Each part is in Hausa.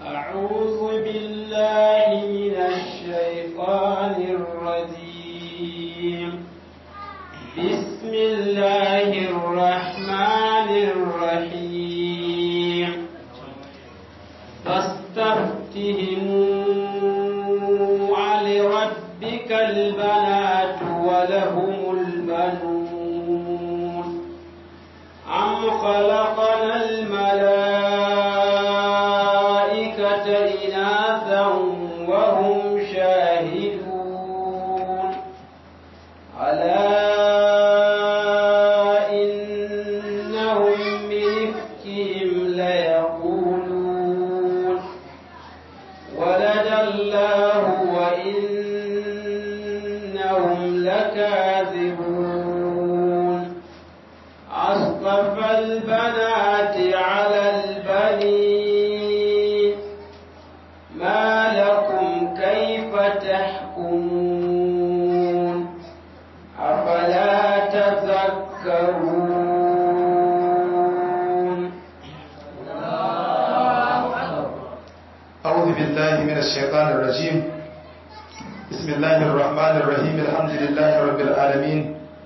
أعوذ بالله من الشيطان الرجيم بسم الله الرحمن الرحيم فاستفتهم لربك البنات ولهم البنون أم خلقنا الملائكة إناثا وهم شاهدون ألا إنهم من إفكهم ليقولون ولد الله وإنهم لكاذبون أصطفى البنات على البنين ما لكم كيف تحكمون أفلا تذكرون أعوذ بالله من الشيطان الرجيم بسم الله الرحمن الرحيم الحمد لله رب العالمين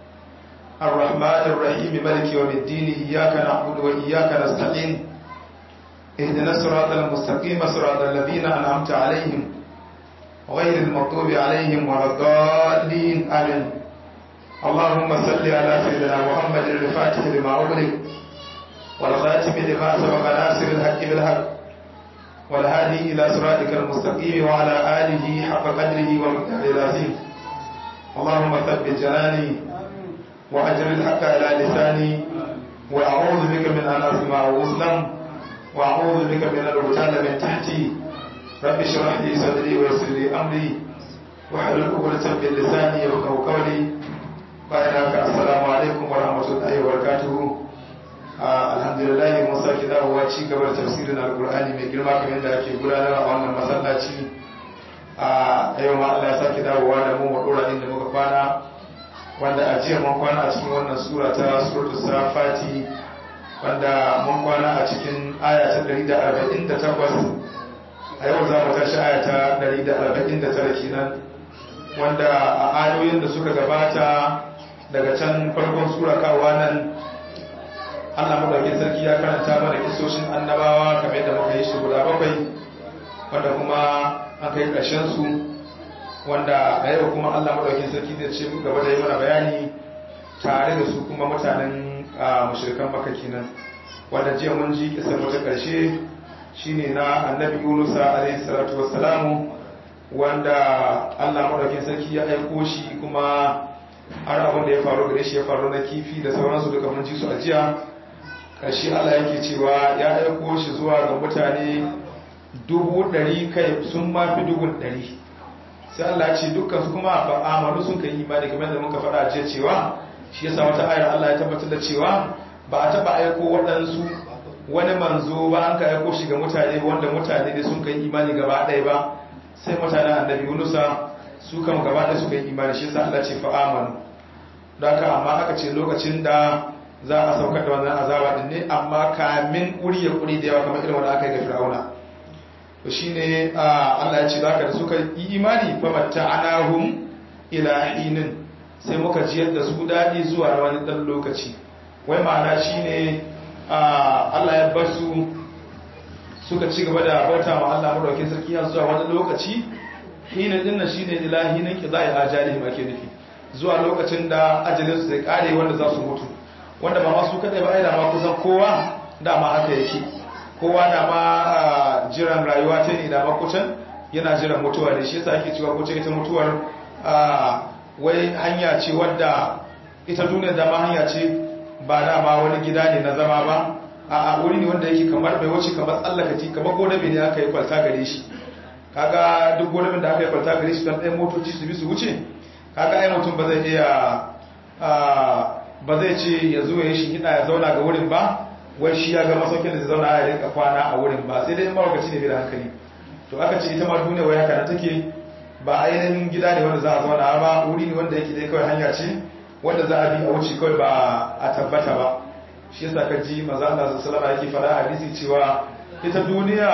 الرحمن الرحيم ملك يوم الدين إياك نعبد وإياك نستعين اهدنا الصراط المستقيم صراط الذين أنعمت عليهم غير المغضوب عليهم ولا الضالين آمين اللهم صل على سيدنا محمد الفاتح لما أغلق والخاتم لما سبق ناصر الحق بالحق والهادي إلى صراطك المستقيم وعلى آله حق قدره ومقداره العظيم اللهم ثبت جناني وأجر الحق على لساني وأعوذ بك من أن أسمع وأسلم وأعوذ بك من الغتال من تحتي رب اشرح لي صدري ويسر لي أمري واحلل عقدة من لساني يفقهوا قولي bayan السلام عليكم ورحمة الله وبركاته alhamdulillah mun sake dawowa ci gaba da tafsirin alkur'ani mai girma kamar yadda ake gudanar a wannan masallaci a yau ma Allah ya sake dawowa da mu wadora inda muka kwana wanda a jiya mun kwana a cikin wannan sura ta suratul safati wanda mun kwana a cikin aya ta 148 a yau za mu tashi aya ta 149 kenan wanda a ayoyin da suka gabata daga can farkon sura kawa nan Allah madaukin sarki ya karanta mana kisoshin annabawa kamar yadda muka yi shi guda bakwai wanda kuma an kai ƙarshen su wanda a yau kuma Allah madaukin sarki zai ce gaba da yi mana bayani tare da su kuma mutanen mushrikan maka kenan wanda jiya mun ji kisan wata ƙarshe shine na annabi Yunus alaihi salatu wassalamu wanda Allah madaukin sarki ya aiko shi kuma har abin da ya faru gare shi ya faru na kifi da sauransu duka mun ji su a jiya ƙarshe Allah yake cewa ya aiko shi zuwa ga mutane dubu ɗari kai sun mafi dubun ɗari sai Allah ce dukkan su kuma ba amalu sun kai imani kamar da muka faɗa jiya cewa shi yasa wata ayar Allah ya tabbatar da cewa ba a taɓa aiko waɗansu wani manzo ba an ka aiko shi ga mutane wanda mutane ne sun kai imani gaba ɗaya ba sai mutanen annabi Yunusa su kan gaba ɗaya suka yi imani shi yasa Allah ce fa amanu don haka amma aka ce lokacin da za a saukar da wannan azaba din ne amma kamin kuri ya kuri da yawa kamar irin wanda aka yi ga fir'auna to shine Allah ya ce zaka da suka yi imani fa matta'anahum ila hinin sai muka jiyar da su dadi zuwa wani dan lokaci wai ma'ana shine Allah ya bar su suka ci gaba da bauta ma Allah madaukakin sarki har zuwa wani lokaci hinin din nan shine ila hinin qada'i ajalihim ake nufi zuwa lokacin da ajalin su zai kare wanda za su mutu wanda ba masu kadai ba ai da ma kusan kowa dama haka yake kowa da ma jiran rayuwa ta ne da ma kucan yana jiran mutuwa ne shi yasa ake cewa kuce ita mutuwar wai hanya ce wadda ita duniya da ma hanya ce ba dama wani gida ne na zama ba a wuri ne wanda yake kamar bai wuce kamar tsallakaci kamar godabe ne aka yi kwalta gare shi kaga duk godabin da aka yi kwalta gare shi don ɗaya motoci su bi su wuce kaga ai mutum ba zai iya ba zai ce ya zo ya yi shi ya zauna ga wurin ba wai shi ya ga masaukin da zai zauna ya rika kwana a wurin ba sai dai in mawakaci ne bai da hankali to aka ce ita ma duniya wai haka na take ba ainihin gida ne wanda za a zauna ba wuri ne wanda yake dai kawai hanya ce wanda za a bi a wuce kawai ba a tabbata ba shi yasa ka ji maza Allah sallallahu alaihi yake fara hadisi cewa ita duniya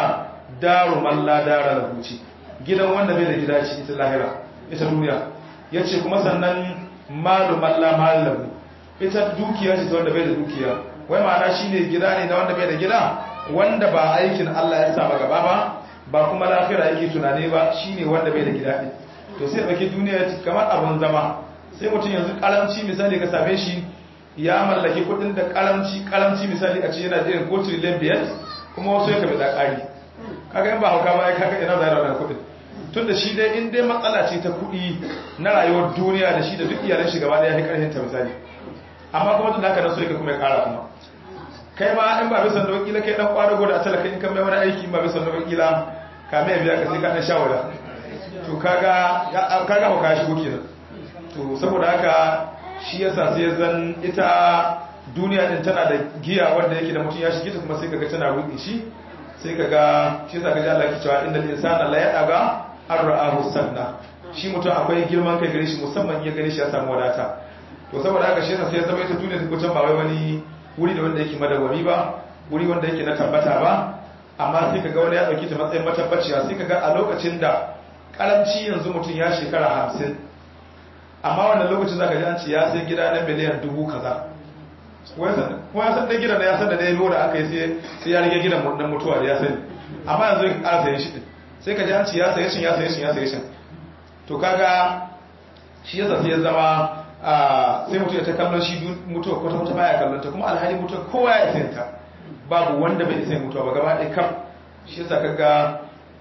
daru man la dara lahu ce gidan wanda bai da gida ce ita lahira ita duniya yace kuma sannan malu man la mal lahu ita dukiya ce ta wanda bai da dukiya wai ma'ana shine gida ne na wanda bai da gida wanda ba aikin Allah ya sa ba gaba ba ba kuma lafira yake tunani ba shine wanda bai da gida din to sai baki duniya kamar abun zama sai mutum yanzu karamci misali ka same shi ya mallaki kudin da karamci karamci misali a ce yana jirin ko trillion biyar kuma wasu ya kabe da kari kaga in ba hauka ba ya kaga ina da wannan kudin tun da shi dai in dai matsala ce ta kudi na rayuwar duniya da shi da duk iyalan shi gaba daya ya karhin ta misali amma kuma tun da haka nan so yake kuma ya kara kuma kai ma in ba bisan da wakila kai dan kwadago da talaka in kan mai wani aiki in ba bisan da wakila ka mai biya ka sai ka dan shawara to kaga kaga hauka shi kenan to saboda haka shi yasa sai zan ita duniya din tana da giya wanda yake da mutum ya shige ta kuma sai kaga tana ruɗe shi sai kaga shi yasa kaga Allah ke cewa innal insana la ya'aga ar-ra'ahu sanna shi mutum akwai girman kai gare shi musamman ya gare shi ya samu wadata to saboda haka shi yasa sai zama ita duniya ta kucin ba wai wani wuri da wanda yake madawami ba wuri wanda yake na tabbata ba amma sai kaga wani ya dauki ta matsayin matabbaciya sai kaga a lokacin da karanci yanzu mutum ya shekara hamsin amma wannan lokacin zaka ji an ce ya sai gida na miliyan dubu kaza kuma ya san dan gidan da ya san da dai lura aka yi sai sai ya rage gidan nan mutuwa da ya sani amma yanzu ya ƙara sayen shi sai ka ji an ce ya saye shi ya saye shi ya saye shi to kaga shi yasa sai ya zama sai mutum ya ta kallon shi mutuwa kwata kwata baya kallon ta kuma alhali mutuwa kowa ya isa ta babu wanda bai isa mutuwa ba gaba ɗaya kam shi yasa kaga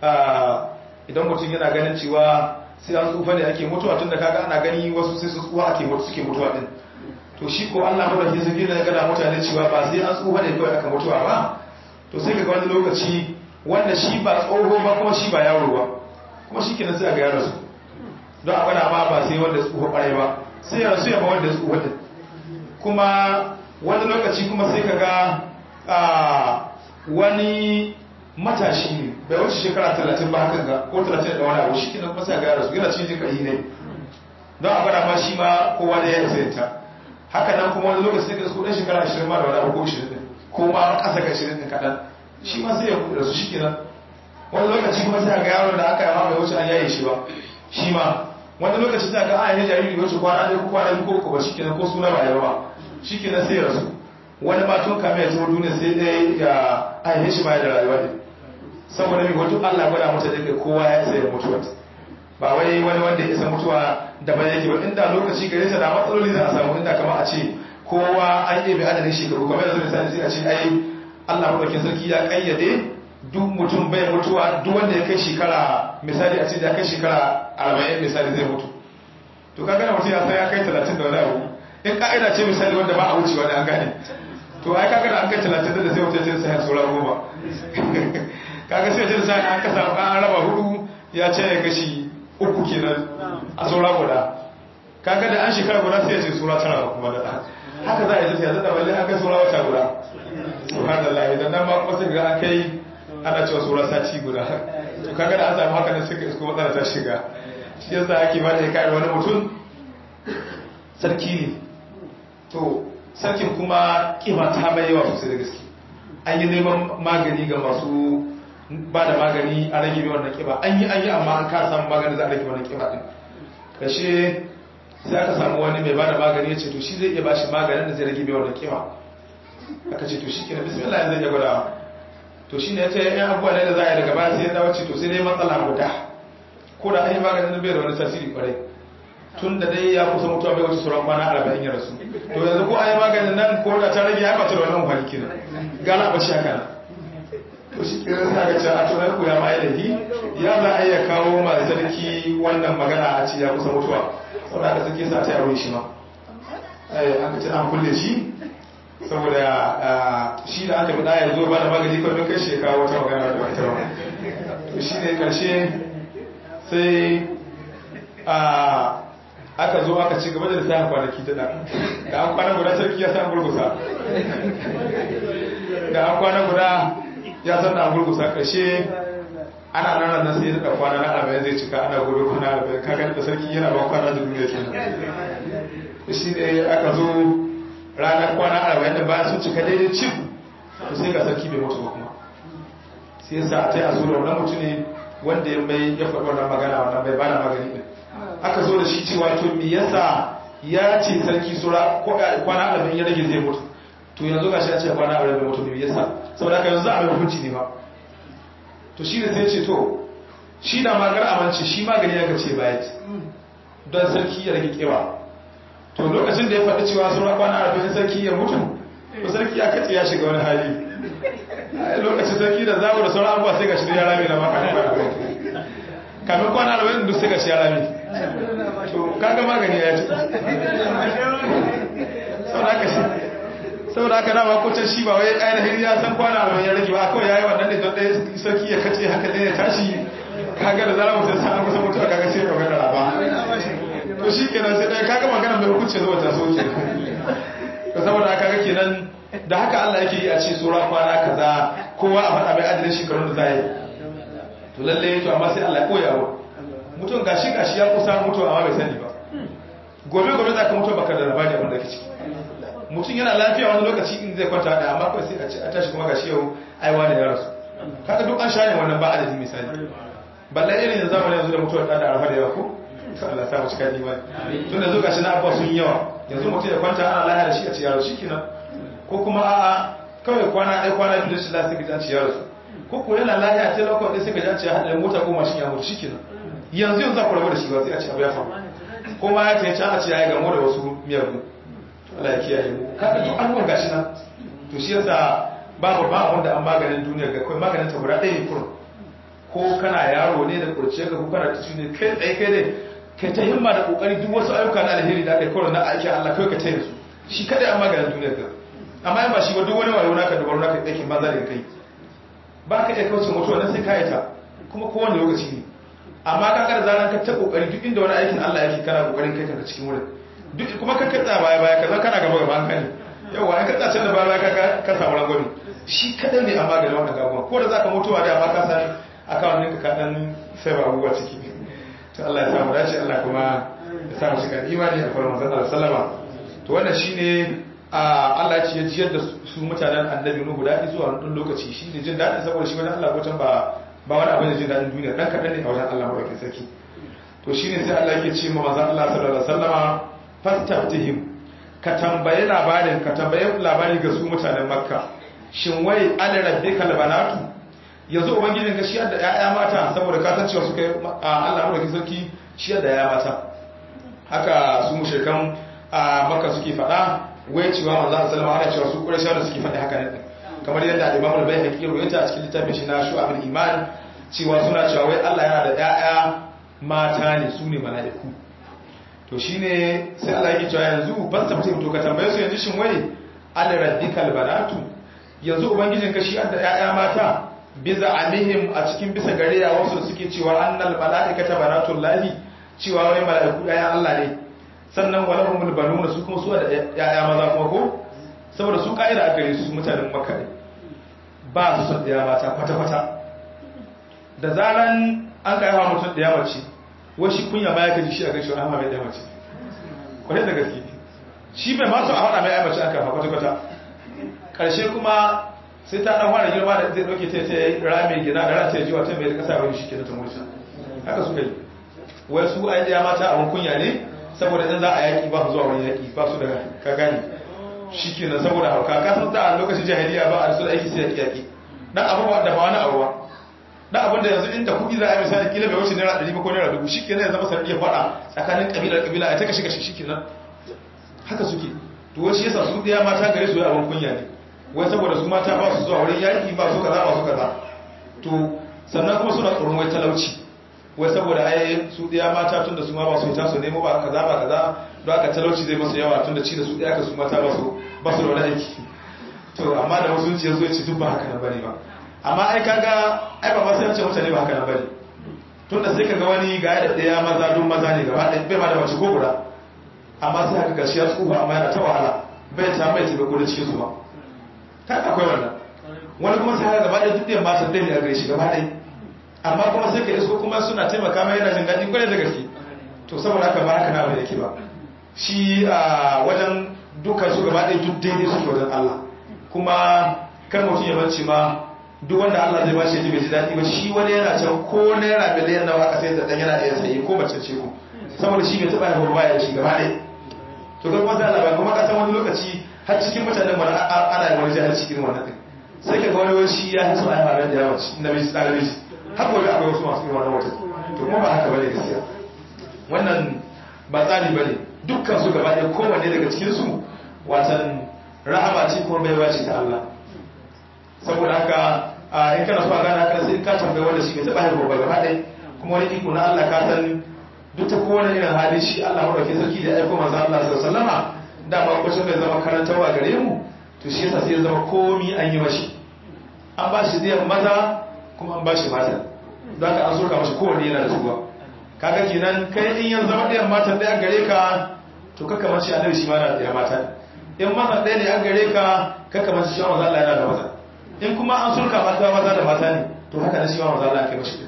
idan mutum yana ganin cewa sai an tsufa ne ake mutuwa tun da kaga ana gani wasu sai su tsuwa ake mutu suke mutuwa din to shi ko Allah madaukakin sarki ne gada mutane cewa ba sai an tsufa ne kawai aka mutuwa ba to sai kaga wani lokaci wanda shi ba tsoho ba kuma shi ba yaro ba kuma shi kenan sai a ga yaro su don a gwada ma ba sai wanda tsufa kwarai ba sai ya rasu ya ba wanda tsufa din kuma wani lokaci kuma sai kaga wani matashi ne bai wuce shekara talatin ba hakan ga ko talatin da wani abu shi kenan kuma sai ga rasu yana cikin jikayi ne don a gwada ma shi ma kowa da ya isa yanta haka nan kuma wani lokaci sai ka su ɗan shekara ashirin ma da wani abu ko ashirin ɗin ko ma ƙasa ga ashirin ɗin kaɗan shi ma sai ya rasu shi kenan wani lokaci kuma sai ga yaro da aka yi ma bai wuce an yaye shi ba shi ma wani lokaci sai ga an yi jariri wuce kwana ɗaya ko kwana biyu ko ba shi kenan ko suna ba yawa shi kenan sai ya rasu wani ma tun kame ya zama duniya sai ɗaya ya ainihin shi ba da rayuwa ne saboda mai wato Allah gwada mata da kowa ya isa ya mutuwa ba wai wani wanda ya isa mutuwa daban yake ba inda lokaci gare ta da matsaloli za a samu inda kama a ce kowa an yi bai adadin shekaru kamar yanzu misali sai a ce ai Allah madaukin sarki ya kayyade duk mutum bai mutuwa duk wanda ya kai shekara misali a ce ya kai shekara arba'in misali zai mutu to kaga da mutum ya san ya kai talatin da wani abu in ka'ida ce misali wanda ba a wucewa da an gane to ai kaga da an kai talatin da sai mutum ya sai saura goma kaga sai jin sai an kasa an raba hudu ya ce ya gashi uku kenan a saura guda kaga da an shekara guda sai ya ce sura tara kuma da haka za a yi tafiya da balle an kai sura wata guda subhanallah idan nan ma kuma sai ga an kai ana cewa sura sati guda to kaga da an samu haka ne suka isko matsala ta shiga shi yasa ake ba da kai wani mutum sarki ne to sarkin kuma kima ta bai yawa sosai da gaske an yi neman magani ga masu ba da magani a rage mai wannan kiba an yi an yi amma an ka samu magani za a rage wannan kiba din kashe sai aka samu wani mai ba da magani ya ce to shi zai iya ba shi maganin da zai rage mai wannan kiba aka ce to shi kenan bismillah yanzu ya gwada to shi ne ya ce yan abubuwa ne da za a yi daga baya sai ya dawo ce to sai dai matsala guda ko da an yi maganin bai da wani tasiri kwarai tun da dai ya kusa mutuwa bai wuce sauran kwana arba'in ya rasu to yanzu ko an yi maganin nan ko da ta rage ya bata da wannan kwani kenan gana ba shi haka nan to shi ke sa ga cewa to na koya ma ilahi ya za a iya kawo ma sarki wannan magana a ce ya kusa mutuwa saboda haka sarki sa ta yaro shi ma eh aka ce an kulle shi saboda shi da aka bada ya zo ba da magani kawai kai shi ya kawo wata magana da wata ba to shi ne karshe sai a aka zo aka ci gaba da lissafin kwanaki ta da an kwana guda sarki ya san gurgusa da an kwana guda ya san da gurgusa ƙarshe ana nan nan sai da kwana na arba'in zai cika ana gobe kwana arba'in kaga da sarki yana ba kwana da duniya kenan shi ne aka zo ranar kwana arba'in da bayan sun cika daidai cif to sai ga sarki bai mutu ba kuma sai yasa a taya zo da wannan mutune wanda ya mai ya faɗi wannan magana wannan bai bada magani din aka zo da shi cewa to me yasa ya ce sarki sura ko kwana arba'in ya rage zai mutu to yanzu gashi ya ce kwana arba'in bai mutu me yasa saboda haka yanzu a mai hukunci ne ba to shi ne sai ce to shi da magar amince shi magani ya gace baya ce don sarki ya rage kewa to lokacin da ya faɗi cewa sura kwana arba'in sarki ya mutu to sarki ya kace ya shiga wani hali lokacin sarki da zawo da sauran abuwa sai ga shi ya rame na maka kamin kwana arba'in duk sai ga shi ya rame to kaga magani ya ce saboda haka dama ko can shi ba wai ainihin ya san kwana arba'in ya rage ba kawai ya yi wannan ne don ɗaya sarki ya kace haka ɗaya ya tashi kaga da zara mutum sa kusa mutuwa kaga sai ya magana raba to shi kenan sai ɗaya kaga magana mai hukunci zuwa ta soke to saboda haka ga kenan da haka Allah yake yi a ce sura kwana kaza kowa a faɗa mai adadin shekarun da za yi to lalle to amma sai Allah ya koya wa mutum gashi gashi ya kusa mutuwa amma bai sani ba gobe gobe za ka mutu baka da labari abin da ke ciki mutum yana lafiya wani lokaci in zai kwanta da amma kawai sai a ce a tashi kuma gashi yau aiwa da ya rasu kaga duk an shane wannan ba adadi misali balle irin yanzu zamanin yanzu da mutuwar da da arafa da yawa ko Allah sa mu cika imani tun da zuka shi na abuwa sun yawa yanzu mutum ya kwanta ana lahiya da shi a ci yaro shikenan ko kuma a kawai kwana ɗaya kwana biyu da shi lafiya ga ci yaro ko ko yana lahiya ta lokacin da suka ji an ce hadarin mota ko mashin ya mutu shikenan yanzu yanzu za ku rabu da shi ba sai a ce abu ya faru ko ma ya ce can a ce ya yi gamo da wasu miyagu Allah ya kiyaye mu kaga duk abubuwan gashi nan to shi yasa babu ba abun da an maganin duniya ga kai maganin ta guda ɗaya ne kurum ko kana yaro ne da kurce ka ko kana tashi ne kai tsaye kai ne kai ta himma da kokari duk wasu ayyuka na alheri da kai kawai na aiki Allah kai ka tayar su shi kadai an maganin duniya ga amma in ba shi ba duk wani wayo naka dubaru naka aikin banza da kai ba ka iya kauce mutuwa nan sai ka yi ta kuma kowane lokaci ne amma ka kada zaran ka ta kokari duk inda wani aikin Allah yake kana kokarin kai kanka cikin wurin duk kuma ka katsa baya baya kaza kana gaba gaba hankali yawa in katsa can da baya baya ka samu rangwami shi kadai ne amma ga wannan gabuwa ko da zaka mutuwa da amma ka san akawun ɗinka ka dan sai ba abubuwa ciki to Allah ya samu dace Allah kuma ya samu shi kan imani a farin manzon Allah sallama to wannan shine Allah ya jiyar da su mutanen annabi Nuhu da zuwa wani lokaci shi ne jin daɗin saboda shi wani Allah ko ba ba wani abin da jin daɗin duniya dan kaɗan ne a wajen Allah maɗaukin sarki to shine sai Allah yake ce ma manzon Allah sallallahu alaihi wasallama fastaftihim ka tambaye labarin ka tambaye labari ga su mutanen makka shin wai ala rabbika albanatu yanzu ubangijin ka shi da ƴaƴa mata saboda ka san cewa suka Allah madaukakin sarki shi da ƴaƴa mata haka su mushrikan a makka suke faɗa wai cewa manzo sallallahu alaihi cewa su qurayshawa da suke faɗi haka ne kamar yadda Imam al-Baihaqi ya ruwaita a cikin littafin shi na Shu'abul Iman cewa suna cewa wai Allah yana da ƴaƴa mata ne su ne mala'iku to shi ne sai Allah yake cewa yanzu ban tabbatar to ka tambaye su yanzu shin wai al rabbikal banatu yanzu ubangijin ka shi da ƴaƴa mata biza alihim a cikin bisa gare ya wasu suke cewa annal malaikata banatul lahi cewa wai malaiku ƴaƴan Allah ne sannan walahumul banuna su kuma su da ƴaƴa maza kuma ko saboda su kaida aka yi su mutanen makka ne ba su son ƴaƴa mata kwata kwata da zaran an kai hawa mutum ɗaya mace washi kunya ma ya kaji shi a gaishe wani hama mai ɗaya mace kwarai da gaske shi bai masu a haɗa mai ɗaya mace an kafa kwata-kwata ƙarshe kuma sai ta ɗan fara girma da zai ɗauke ta ta rame gina da ranta ya ji wata mai da ƙasa wani shi ke da ta murci haka suka yi wai su ai ɗaya mata abin kunya ne saboda in za a yaƙi ba su zuwa wani yaƙi ba su da ka gane shi ke nan saboda hauka ka san da a lokacin jahiliya ba a da su da aiki sai yaƙi yaƙi dan abu da ba wani abu ba da abin da yanzu inda kuɗi za a yi misali kila bai wuce naira ɗari ba ko naira dubu shi kenan ya zama sarki ya faɗa tsakanin ƙabilar ƙabila a ta kashe kashe shi kenan haka suke to wai shi yasa su ɗaya mata gare su ya abin kunya ne wai saboda su mata ba su zuwa wurin yaƙi ba su kaza ba su kaza to sannan kuma suna tsoron wai talauci wai saboda ai su ɗaya mata tun da su ma ba su ta su nemo ba kaza ba kaza don aka talauci zai masu yawa tun da ci da su ɗaya ka su mata ba su ba su da wani aiki to amma da wasu ya zo ya ci duk ba haka na bane ba amma ai kaga ai ba masu yace mutane ba haka na bane tun da sai kaga wani ga da daya maza don maza ne gaba ɗaya bai ma da mace ko guda amma sai haka gashi ya tsufa amma yana ta wahala bai ta mai taimako da cikin su ba kan akwai wannan wani kuma sai haka gaba ɗaya duk da matan ɗaya ne a gare shi gaba ɗaya amma kuma sai ka isko kuma suna taimaka mai yana jin daɗi kwarai da gaske to saboda haka ba haka na bai yake ba shi a wajen dukkan su gaba ɗaya duk daidai suke wajen Allah kuma kar mutum ya bance ma duk wanda Allah zai bashi ji bai ji daɗi ba shi wani yana can ko naira miliyan nawa aka sai da dan yana iya sayi ko mace ce ko saboda shi bai taɓa haihuwa baya da shi gaba ɗaya to ga kuma Allah ba kuma ka san wani lokaci har cikin mutanen mana ana yin wani jahilci irin wannan din sai ka ga wani wani shi ya hiso a yawa da yawa ci na bai tsara bai har gobe akwai wasu masu irin wannan wata to kuma ba haka bane gaskiya wannan ba tsari bane dukkan su gaba ɗaya kowanne daga cikin su watan rahama ce kuma baiwa ce ta Allah saboda haka in kana so a gane haka sai ka tambayi wanda shi bai taɓa haihuwa ba gaba ɗaya kuma wani iko na Allah ka san duk ta kowane irin hali shi Allah maɗauki sarki da aiko manzo Allah sallallahu alaihi wasallama da ba kwacin da zama karantarwa gare mu to shi yasa sai ya zama komi an yi mashi an ba shi diyan maza kuma an ba shi mata don haka an soka mashi kowanne yana da tuba kaga kenan kai in ya zama diyan mata ɗaya gare ka to kaka mace annabi shi ma na da mata in maza ɗaya ne an gare ka kaka mace shi ma manzo Allah yana da maza in kuma an sulka mata maza da mata ne to haka na shi ma manzo Allah kai mashi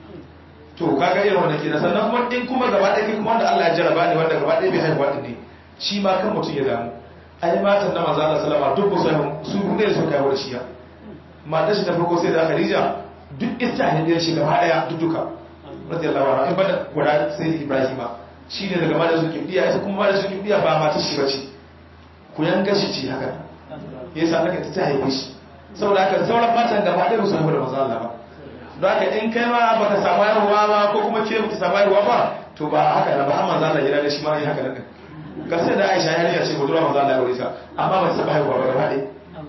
to kaga irin wannan kenan sannan kuma in kuma gaba ɗaya kuma wanda Allah ya jaraba ne wanda gaba ɗaya bai haihuwa din ne shi ma kan mutum ya damu ai matan na manzo Allah sallama duk ba su ne su kai wa shi ya matar shi ta farko sai da Khadija duk ita hidiyar shi gaba ɗaya duk duka radiyallahu anha in bada guda sai Ibrahima shine daga mata su kibiya ita kuma mata su kibiya ba matar shi bace ku yanga shi ce haka yasa naka ta haife shi saboda haka sauran matan gaba ɗaya ba su haihu da manzo Allah ba don haka in kai ma baka samu haihuwa ba ko kuma ke baka samu haihuwa ba to ba haka na ba har manzo Allah ya da shi ma yi haka nan ga sai da Aisha yarinya ce budurwa manzo Allah ya aure ta amma ba ta saba haihuwa ba gaba ɗaya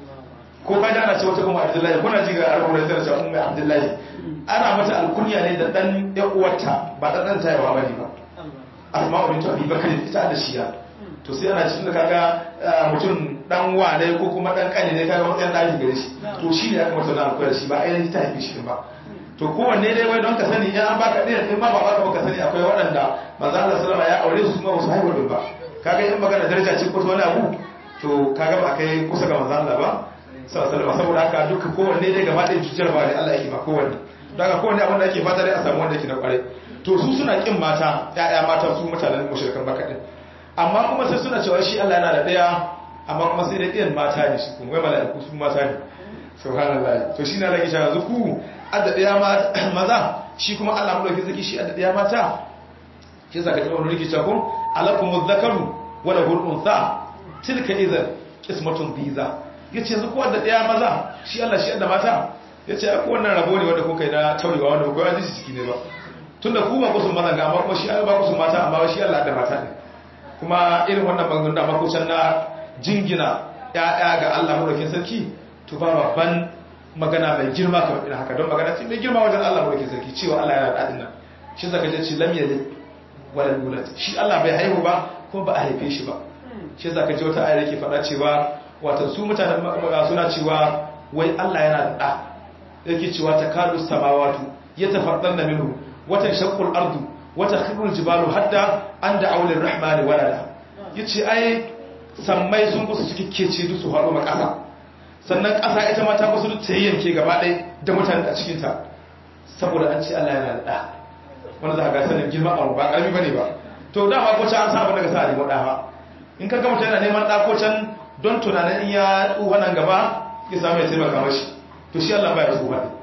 ko ka ji ana ce wata ummu Abdullahi kuna ji ga alƙur'ani tana cewa ummu Abdullahi ana mata alkunya ne da dan ya uwarta ba dan dan ta yawa bane ba Asma'u bint Abi Bakr ita da shiya to sai ana cikin da kaga mutum dan wane ko kuma dan kane ne kaga matsayin daki gare shi to shi ne aka mata na alƙur'ani shi ba ainihin ta haife shi ba to kowanne dai wai don ka sani in an baka ɗaya in ma ba baka baka sani akwai waɗanda manzo Allah sallama ya aure su kuma ba su haihu din ba kaga in magana daraja ce ko wani abu to kaga ba kai kusa ga manzo Allah ba sallallahu alaihi saboda haka duka kowanne dai gaba ɗaya cutar ba ne Allah yake ba kowanne don haka kowanne abin da ake fata dai a samu wanda yake na kware to su suna kin mata ƴaƴa mata su mutanen mushrikan baka din amma kuma sai suna cewa shi Allah yana da ɗaya amma kuma sai dai ɗiyan mata ne shi kuma wai mala'iku su mata ne subhanallah to shi na rage shi yanzu ku adda ɗaya maza shi kuma Allah mu dauki zaki shi adda ɗaya mata shi zaka ji wani rikici ko alakum dhakaru wa lahu untha tilka idan qismatun biza yace yanzu ko adda ɗaya maza shi Allah shi adda mata yace ko wannan rabo ne wanda kuka yi na taurewa wanda ko ya ji ciki ne ba tunda ku ba kusun maza ga amma kuma shi Allah ba kusun mata amma shi Allah adda mata ne kuma irin wannan bangun da makusan na jingina ya'ya ga Allah mu dauki sarki to ba babban magana mai girma kamar irin haka don magana ce mai girma wajen Allah mulkin sarki cewa Allah yana da dadin nan shi zaka ce lam yalid wala yulad shi Allah bai haihu ba kuma ba a haife shi ba shi zaka ji wata ayar yake faɗa cewa wato su mutanen suna cewa wai Allah yana da da yake cewa takadu samawatu yatafaddanna minhu watan shaqqul ardu wata khirul jibalu hadda an da aulin rahmani walada yace ai sammai sun kusa cikin kece duk su haɗo makasa sannan ƙasa ita ma ta kusa duk ta yanke gaba ɗaya da mutane a cikinta saboda an ce Allah yana da ɗa wanda za ka ga sanin girma abu ba ƙarfi ba ne ba to dama ko can an sa abin daga sa a nemo ɗa ba in ka ga mutum yana neman ɗa ko can don tunanin in ya tsufa nan gaba ya samu ya taimaka mashi to shi Allah ba ya tsufa ne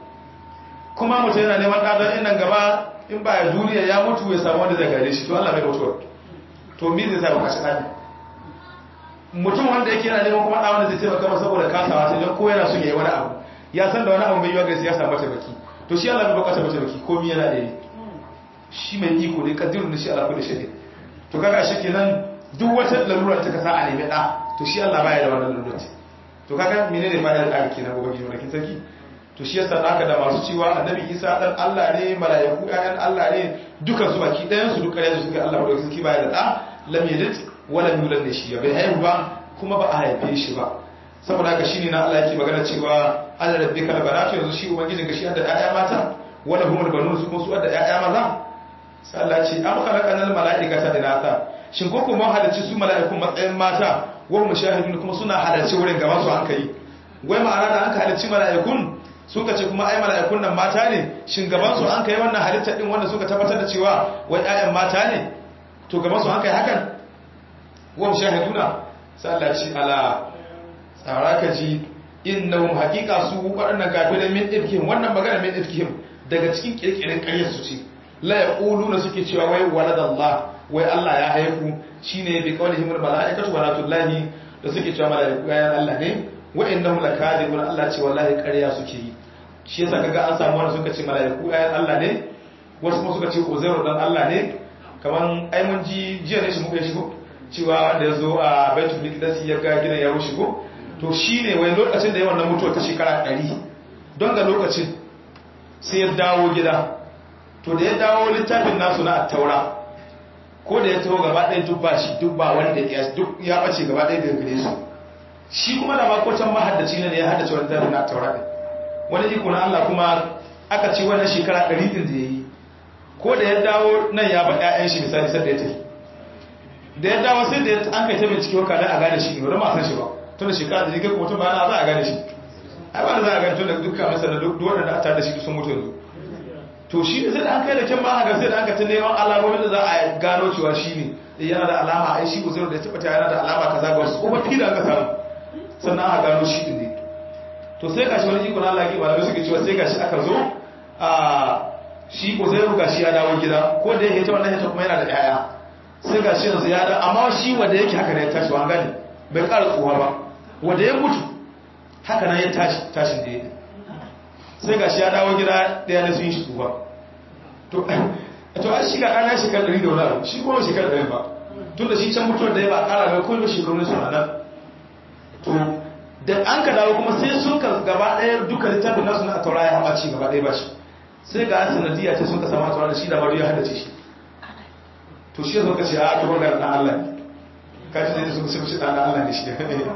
kuma mutum yana neman ɗa don in nan gaba in ba ya duniya ya mutu ya samu wanda zai gare shi to Allah bai mutuwa to mi zai sa ba kashi ɗani mutum wanda yake yana neman kuma ɗawan da zai taimaka masa saboda kasawa sai don ko yana son ya yi wani abu ya san da wani abu mai yiwa gari ya samu mataimaki to shi Allah bai bukata mataimaki ko mi yana da yi shi mai iko ne kaddirun da shi Allah kullu shay'in to kaga shi kenan duk wata lalura ta kasa a nemi ɗa to shi Allah baya da wannan lalura to kaga menene fa'idar ɗa kenan gobe gidan rakin sarki to shi yasa da aka da masu cewa annabi Isa dan Allah ne mala'iku ƴaƴan Allah ne dukan su baki ɗayan su duk ƙarya su suka Allah da sarki baya da ɗa lam yalid wala yulad ne shi bai haihu ba kuma ba a haife shi ba saboda haka shine na Allah yake magana cewa ana rabbika la baratu yanzu shi ubangijin ka shi da ƴaƴa mata wala humul banun su kuma su da ƴaƴa maza sai Allah ce am khalaqanal mala'ikata inatha shin ko kuma halarci su mala'ikun matsayin mata wa mushahidun kuma suna halarci wurin gaban su hankali wai ma'ana da an ka halarci mala'ikun suka ce kuma ai mala'ikun nan mata ne shin gaban su an kai wannan halitta din wanda suka tabbatar da cewa wai ƴaƴan mata ne to gaban su an kai hakan wa shahiduna sai Allah ce ala tsara ka ji innahum haqiqa su waɗannan kafirai min ifkihim wannan magana min ifkihim daga cikin kirkirin ƙaryar su ce la yaquluna suke cewa wai waladallah wai Allah ya haihu shine bi qawlihim al malaikatu wa natullahi da suke cewa malaiku ya Allah ne wa innahum lakadibun Allah ce wallahi ƙarya suke yi shi yasa kaga an samu wanda suka ce malaiku ya Allah ne wasu kuma suka ce uzairu dan Allah ne kaman ai mun ji jiya ne shi muka shigo cewa wanda ya zo a baitul miqdis ya ga gidan ya rushe ko to shine wai lokacin da yawan nan mutuwa ta shekara 100 don ga lokacin sai ya dawo gida to da ya dawo littafin nasu na at-taura ko da ya taho gaba ɗaya duk ba shi duk ba wanda ya duk ya bace gaba ɗaya daga gare su shi kuma da makotan mahaddaci ne ya haddace wani littafin na at-taura din wani iko na Allah kuma aka ce wannan shekara 100 din da yayi ko da ya dawo nan ya ba ƴaƴan shi misali sai da ya tafi da ya dawo sai da an kai ta bincike waka dan a gane shi ne wani ma san shi ba tun da shekara da jikin mutum ba na za a gane shi ai ba za a gane tun da dukkan masa da duk wanda a tare da shi sun mutu yanzu to shi ne sai da an kai da kyan ma haka sai da an ka ta neman alamomin da za a gano cewa shi ne yana da alama ai shi uzuru da ya tabbata yana da alama kaza ga wasu kuma fi da aka samu sannan aka gano shi din ne to sai gashi wani iko na Allah ke malamai suke cewa sai gashi aka zo a shi uzuru gashi ya dawo gida ko da yake ta wannan ta kuma yana da yaya sai gashi yanzu ya da amma shi wanda yake haka ne ya tashi wa gani bai ƙara tsuwa ba wanda ya mutu haka nan ya tashi tashin da ya yi sai ga shi ya dawo gida ɗaya da sun yi shi tsuwa to an shiga ɗana shekar ɗari da wani abu shi kuma shekar ɗari ba tun da shi can mutuwar da ya ba ƙara ga kuma shekaru ne suna nan to da an ka dawo kuma sai sun ka gaba ɗaya duka littafin nasu na a taura ya haɓa ci gaba ɗaya ba shi sai ga sanadiyya ce sun ka sama taura da shi da bari ya haddace shi to shi ya zo ka ce a ta ga ɗan Allah ne kaji zai su su shi ɗan Allah ne shi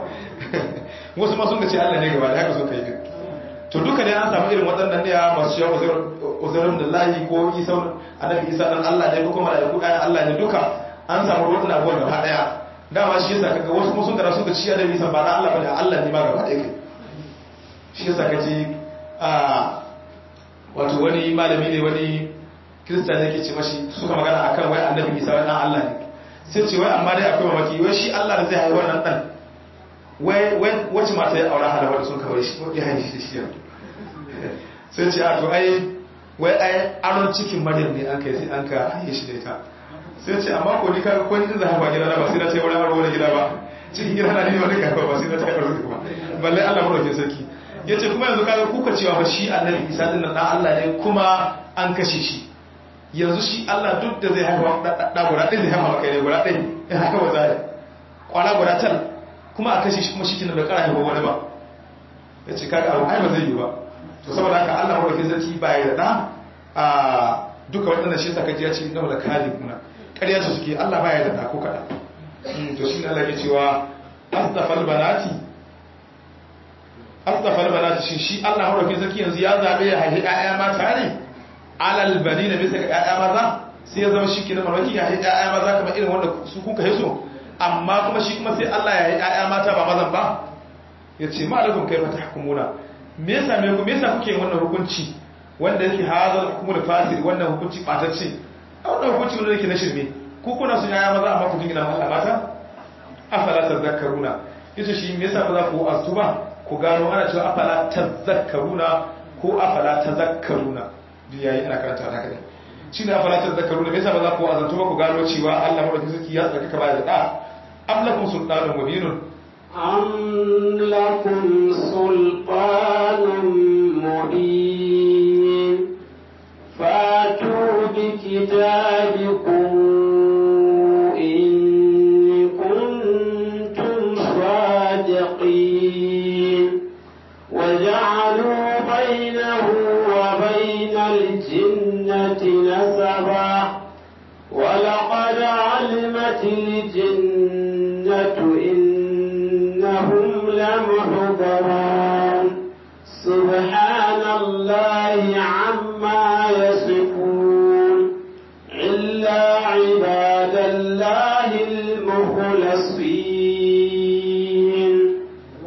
wasu ma sun ga ce Allah ne gaba da haka sun kai din to duka ne an samu irin waɗannan ne masu yawa uzurin da lahi ko isa annabi isa dan Allah ne ko kuma da ɗayan Allah ne duka an samu waɗannan abubuwan gaba ɗaya dama shi yasa kaga wasu kuma sun gara sun ga ciya da isa ba na Allah bane Allah ne ma gaba ɗaya kai shi yasa kaji a wato wani malami ne wani kirista ne ke ce mashi suka magana akan wai annabi isa wai dan Allah ne sai ce wai amma dai akwai mamaki wai shi Allah da zai haihuwar nan dan wai wacce mata ya aura hada wadda sun kawai shi ya haifi da shi yanzu sai ce a to ai wai ai aron cikin maryam ne an kai sai an ka haife shi da ita sai ce amma ko ni kaga ko ni da haifa gida na ba sai na sai wani aro wani gida ba cikin gida na ne wani kafa ba sai na sai aro ba balle Allah madaukakin sarki yace kuma yanzu kaga kuka cewa ba shi annabi Isa din nan dan Allah ne kuma an kashe shi yanzu shi Allah duk da zai haifa da guda ɗin zai haifa kai ne guda ɗin ya haka wa zai kwana guda tal kuma a kashe shi kuma shi kina da ƙara haifa wani ba ya ce kaga abu ai ba zai yi ba to saboda haka Allah madaukakin sarki ba ya da a duka waɗanda shi saka ji ya ce inna la kadibuna ƙarya su suke Allah ba ya da ko kada to shi ne Allah ke cewa astafal banati astafal banati shi shi Allah madaukakin sarki yanzu ya zabe ya haifi ƴaƴa mata ne alal banina bisa ga ƴaƴa maza sai ya zama shi kenan mamaki ya haifi ƴaƴa maza kamar irin wanda su kuka hiso amma kuma shi kuma sai Allah ya haifi ƴaƴa mata ba mazan ba ya ce ma alakum kai mata hukumuna me yasa me ku me yasa kuke wannan hukunci wanda yake hazal hukumul fasir wannan hukunci batacce a wannan hukunci wanda yake na shirme ku kuna sun ƴaƴa maza amma ku jingina Allah mata afala tazakkaruna yace shi me yasa ba za ku astu ba ku gano ana cewa afala tazakkaruna ko afala tazakkaruna duk yayi ina karanta haka ne shi ne afala tazakkaruna me yasa ba za ku azantu ba ku gano cewa Allah madaukakin sarki ya tsaka ba da da am lakum sultanun mubinun am lakum sultanun mubin fatu bi kitabikum in kuntum sadiqin وجعلوا بينه وبين الجنة نسبا ولقد علمت الجنة إنهم لمحضرون سبحان الله عما يصفون إلا عباد الله المخلصين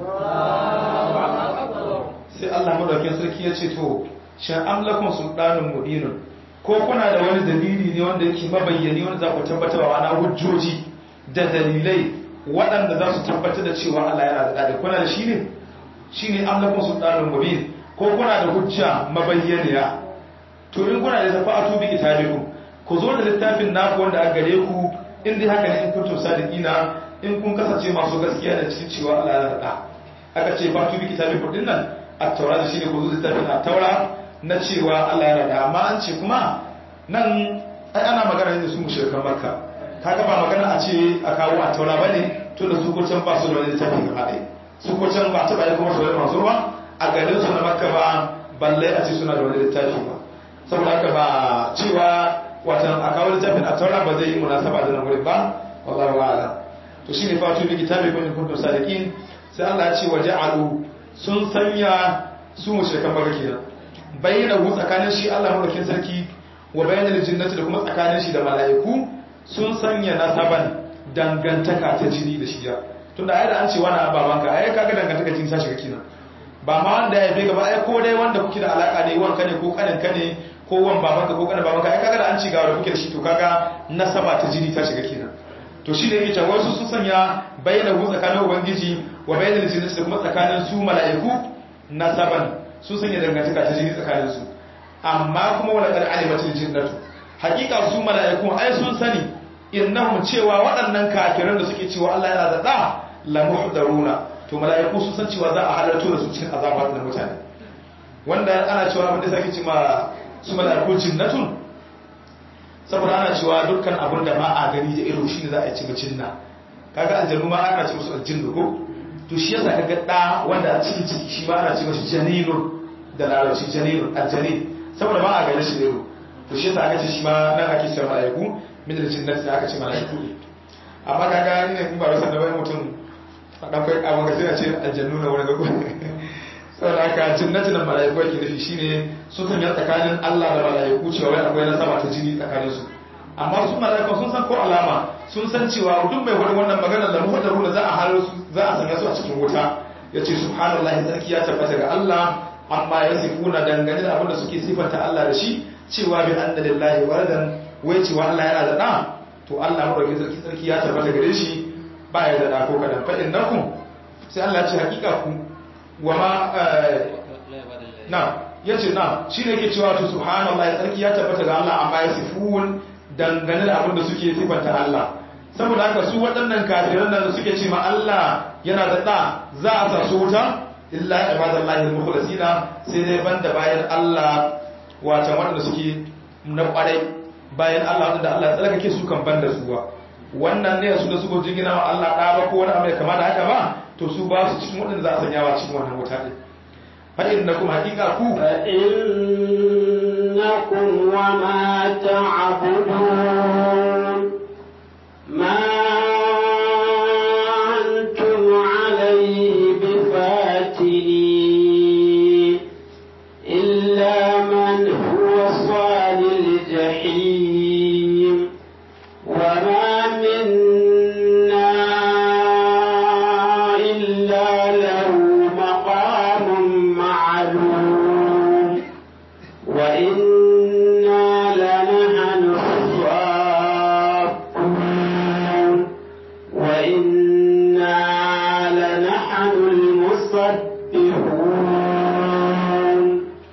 sai Allah madaukakin sarki ya ce to shan amlakum sultanun mubinun ko kuna da wani dalili ne wanda yake mabayyani wanda za ku tabbatar wa ana hujjoji da dalilai waɗanda za su tabbatar da cewa Allah yana da dadi kuna da shi ne shine amlakum sultanul mubin ko kuna da hujja mabayyaniya to in kuna da tafa'atu bi kitabikum ku zo da littafin naku wanda aka gare ku in dai haka ne in kuntum sadiqina in kun kasance masu gaskiya da cikin cewa Allah ya rada aka ce fatu bi kitabikum din nan at-taura shine ku zo da littafin at-taura na cewa Allah ya rada amma an ce kuma nan ai ana magana ne da su mushrikan makka kaga ba magana a ce a kawo at-taura bane to da su ko can ba su da wani littafi gaba ɗaya su ko can ba ta bayan kuma su da masu ruwa a garin su na makka ba balle a ce suna da wani littafi ba saboda haka ba cewa watan a kawo littafin a taura ba zai yi munasaba da nan wurin ba wallahu a'lam to shine fatu bi kitabi kun kuntum sadiqin sai Allah ya ce wa ja'alu sun sanya su mushrikan baka kenan bayyana hu tsakanin shi Allah madaukin sarki wa bayyana jinnati da kuma tsakanin shi da mala'iku sun sanya nasaban dangantaka ta jini da shiya tunda ai da an ce wani babanka ai kaga dangantaka jini ta shiga kenan ba ma wanda ya fi gaba ai ko dai wanda kuke da alaka ne wanka ne ko kanin ka ne ko wan babanka ko kanin babanka ai kaga da an ci gawa da kuke da shi to kaga nasaba ta jini ta shiga kenan to shi ne yake cewa wasu sun sanya bayyana hu tsakanin ubangiji wa bayyana jinnati da kuma tsakanin su mala'iku nasaban sun sanya dangantaka ta jini tsakanin su amma kuma wala qad alimatil jinnatu hakika su mala'iku ai sun sani innahum cewa waɗannan kafiran da suke cewa Allah yana da da la muhdaruna to mala'iku sun san cewa za a halarto da su cikin azaba da mutane wanda ana cewa abin da sake cewa su mala'iku jinnatun saboda ana cewa dukkan abin da ba a gani da ido shine za a ci jinna kaga aljannu ma ana ce musu aljinnu ko to shi yasa kaga da wanda a cikin ciki shi ma ana ce mashi janinun da larabci janinun aljanin saboda ba a gani shi da ido to shi yasa aka ce shi ma nan ake cewa mala'iku min da jinnati aka ce mala'iku ne amma kaga ni ne in ba rasa da wani mutum a dan kai abin ga sai a ce aljannu na wani gago saboda haka jinnati da mala'iku yake nufi shine sun sanya tsakanin Allah da mala'iku cewa wai akwai nasaba ta jini tsakanin su amma su mala'iku sun san ko alama sun san cewa duk mai wani wannan magana da mu da ruwa za a halar su za a sanya su a cikin wuta yace subhanallahi sarki ya tabbata ga Allah amma ya sifuna dangane da abin da suke sifanta Allah da shi cewa bi anna lillahi waladan wai cewa Allah yana da da to Allah madaukakin sarki sarki ya tabbata gare shi ba ya da da ko kadan fa innakum sai Allah ya ce hakika ku wa ma na yace na shine yake cewa to subhanallahi sarki ya tabbata ga Allah amma ya sifun dangane da abin da suke sifanta Allah saboda haka su waɗannan kafiran da suke ce ma Allah yana da da za a sa su wuta illa ibadallahi al-mukhlasina sai dai banda bayan Allah watan waɗanda suke na ƙwarai bayan Allah wanda Allah ya tsarkake su kan banda su ba wannan ne su da suka jingina wa Allah ɗa ba ko wani abu kama da haka ba to su ba su cikin waɗanda za a sanya wa cikin wannan wuta ɗin fa innakum haqiqa ku fa innakum wa ma ta'budun ma antum alayhi bifatini illa man huwa salil jahim wa ma minna illa lahu maqamun ma'lum wa inna lanahnu الصافون وإنا لنحن المسبحون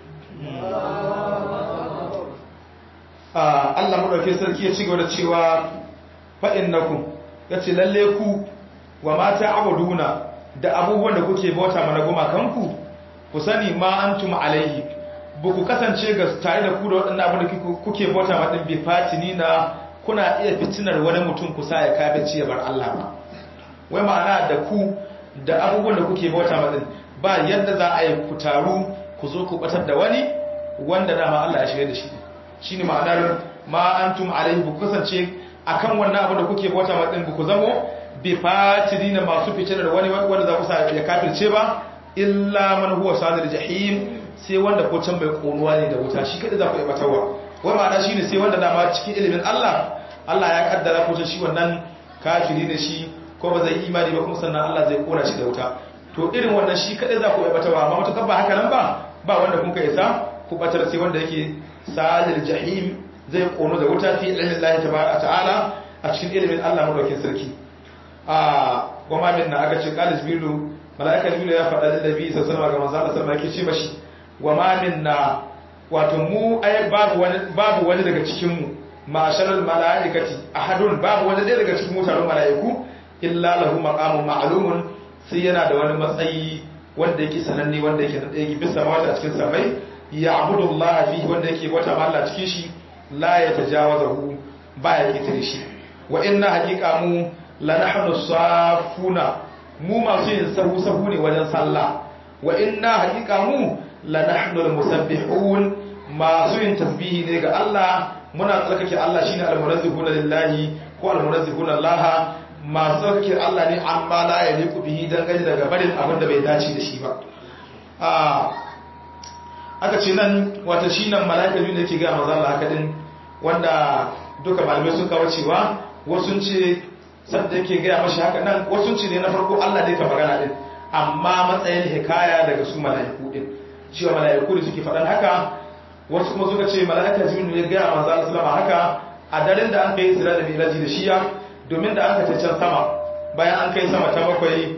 Allah madaukakin sarki ya ci gaba da cewa fa innakum yace lalle ku wa ma ta'buduna da abubuwan da kuke bauta mana goma kanku ku sani ma antum alaihi ba ku kasance ga tare da ku da waɗannan abin da kuke bauta ma din bi fatinina kuna iya fitinar wani mutum kusa ya kafe ya bar Allah ba wai ma'ana da ku da abubuwan da kuke bauta ma din ba yadda za a yi ku taru ku zo ku batar da wani wanda dama Allah ya shirya da shi shine ma'anar ma antum alaihi bu kasance akan wannan abin da kuke bauta ma din ku zamo bi fatirina masu fitinar wani wanda za ku sa ya kafirce ba illa man huwa sadir jahim sai wanda ko can bai konuwa ne da wuta shi kada za ku yi batarwa wai ma'ana shine sai wanda dama cikin ilimin Allah Allah ya kaddara ko shi wannan kafiri ne shi ko ba zai imani ba kuma sannan Allah zai kora shi da wuta to irin wannan shi kada za ku yi batarwa amma mutakar ba haka nan ba ba wanda kun ka isa ku batar sai wanda yake sadir jahim zai kono da wuta fi ilmin Allah tabaraka ta'ala a cikin ilimin Allah madaukakin sarki a goma min na aka ce qalis bilu mala'ika jibril ya faɗa da nabi sallallahu alaihi wasallam ga manzo Allah sallallahu alaihi wasallam yake ce mashi wa ma minna wato mu ai babu wani babu wani daga cikin mu ma'asharal mala'ikati ahadun babu wani ɗaya daga cikin mutanen mala'iku illa lahu maqamun ma'lumun sai yana da wani matsayi wanda yake sananne wanda yake da yake bisa mawata cikin samai ya'budu Allah fihi wanda yake wata Allah cikin shi la yatajawazahu ba ya kitare shi wa inna haqiqa mu la nahnu safuna mu masu yin sahu sahu ne wajen sallah wa inna haqiqa mu la nahnu al-musabbihun masu yin tasbihi ne ga Allah muna tsarkake Allah shine al-munazzihuna lillahi ko al-munazzihuna Allah masu tsarkake Allah ne amma la yaliqu bihi dangane daga barin abin da bai dace da shi ba aka ce nan wata shi nan mala'ika ne yake ga manzo Allah haka din wanda duka malamai sun kawo cewa wasu ce sanda yake gaya mashi haka nan wasu ce ne na farko Allah dai ka magana din amma matsayin hikaya daga su mala'iku din cewa mala'iku da suke faɗan haka wasu kuma suka ce mala'ika jibril ya gaya manzo Allah sallama haka a daren da an kai sira da miraji da shiya domin da aka can sama bayan an kai sama ta bakwai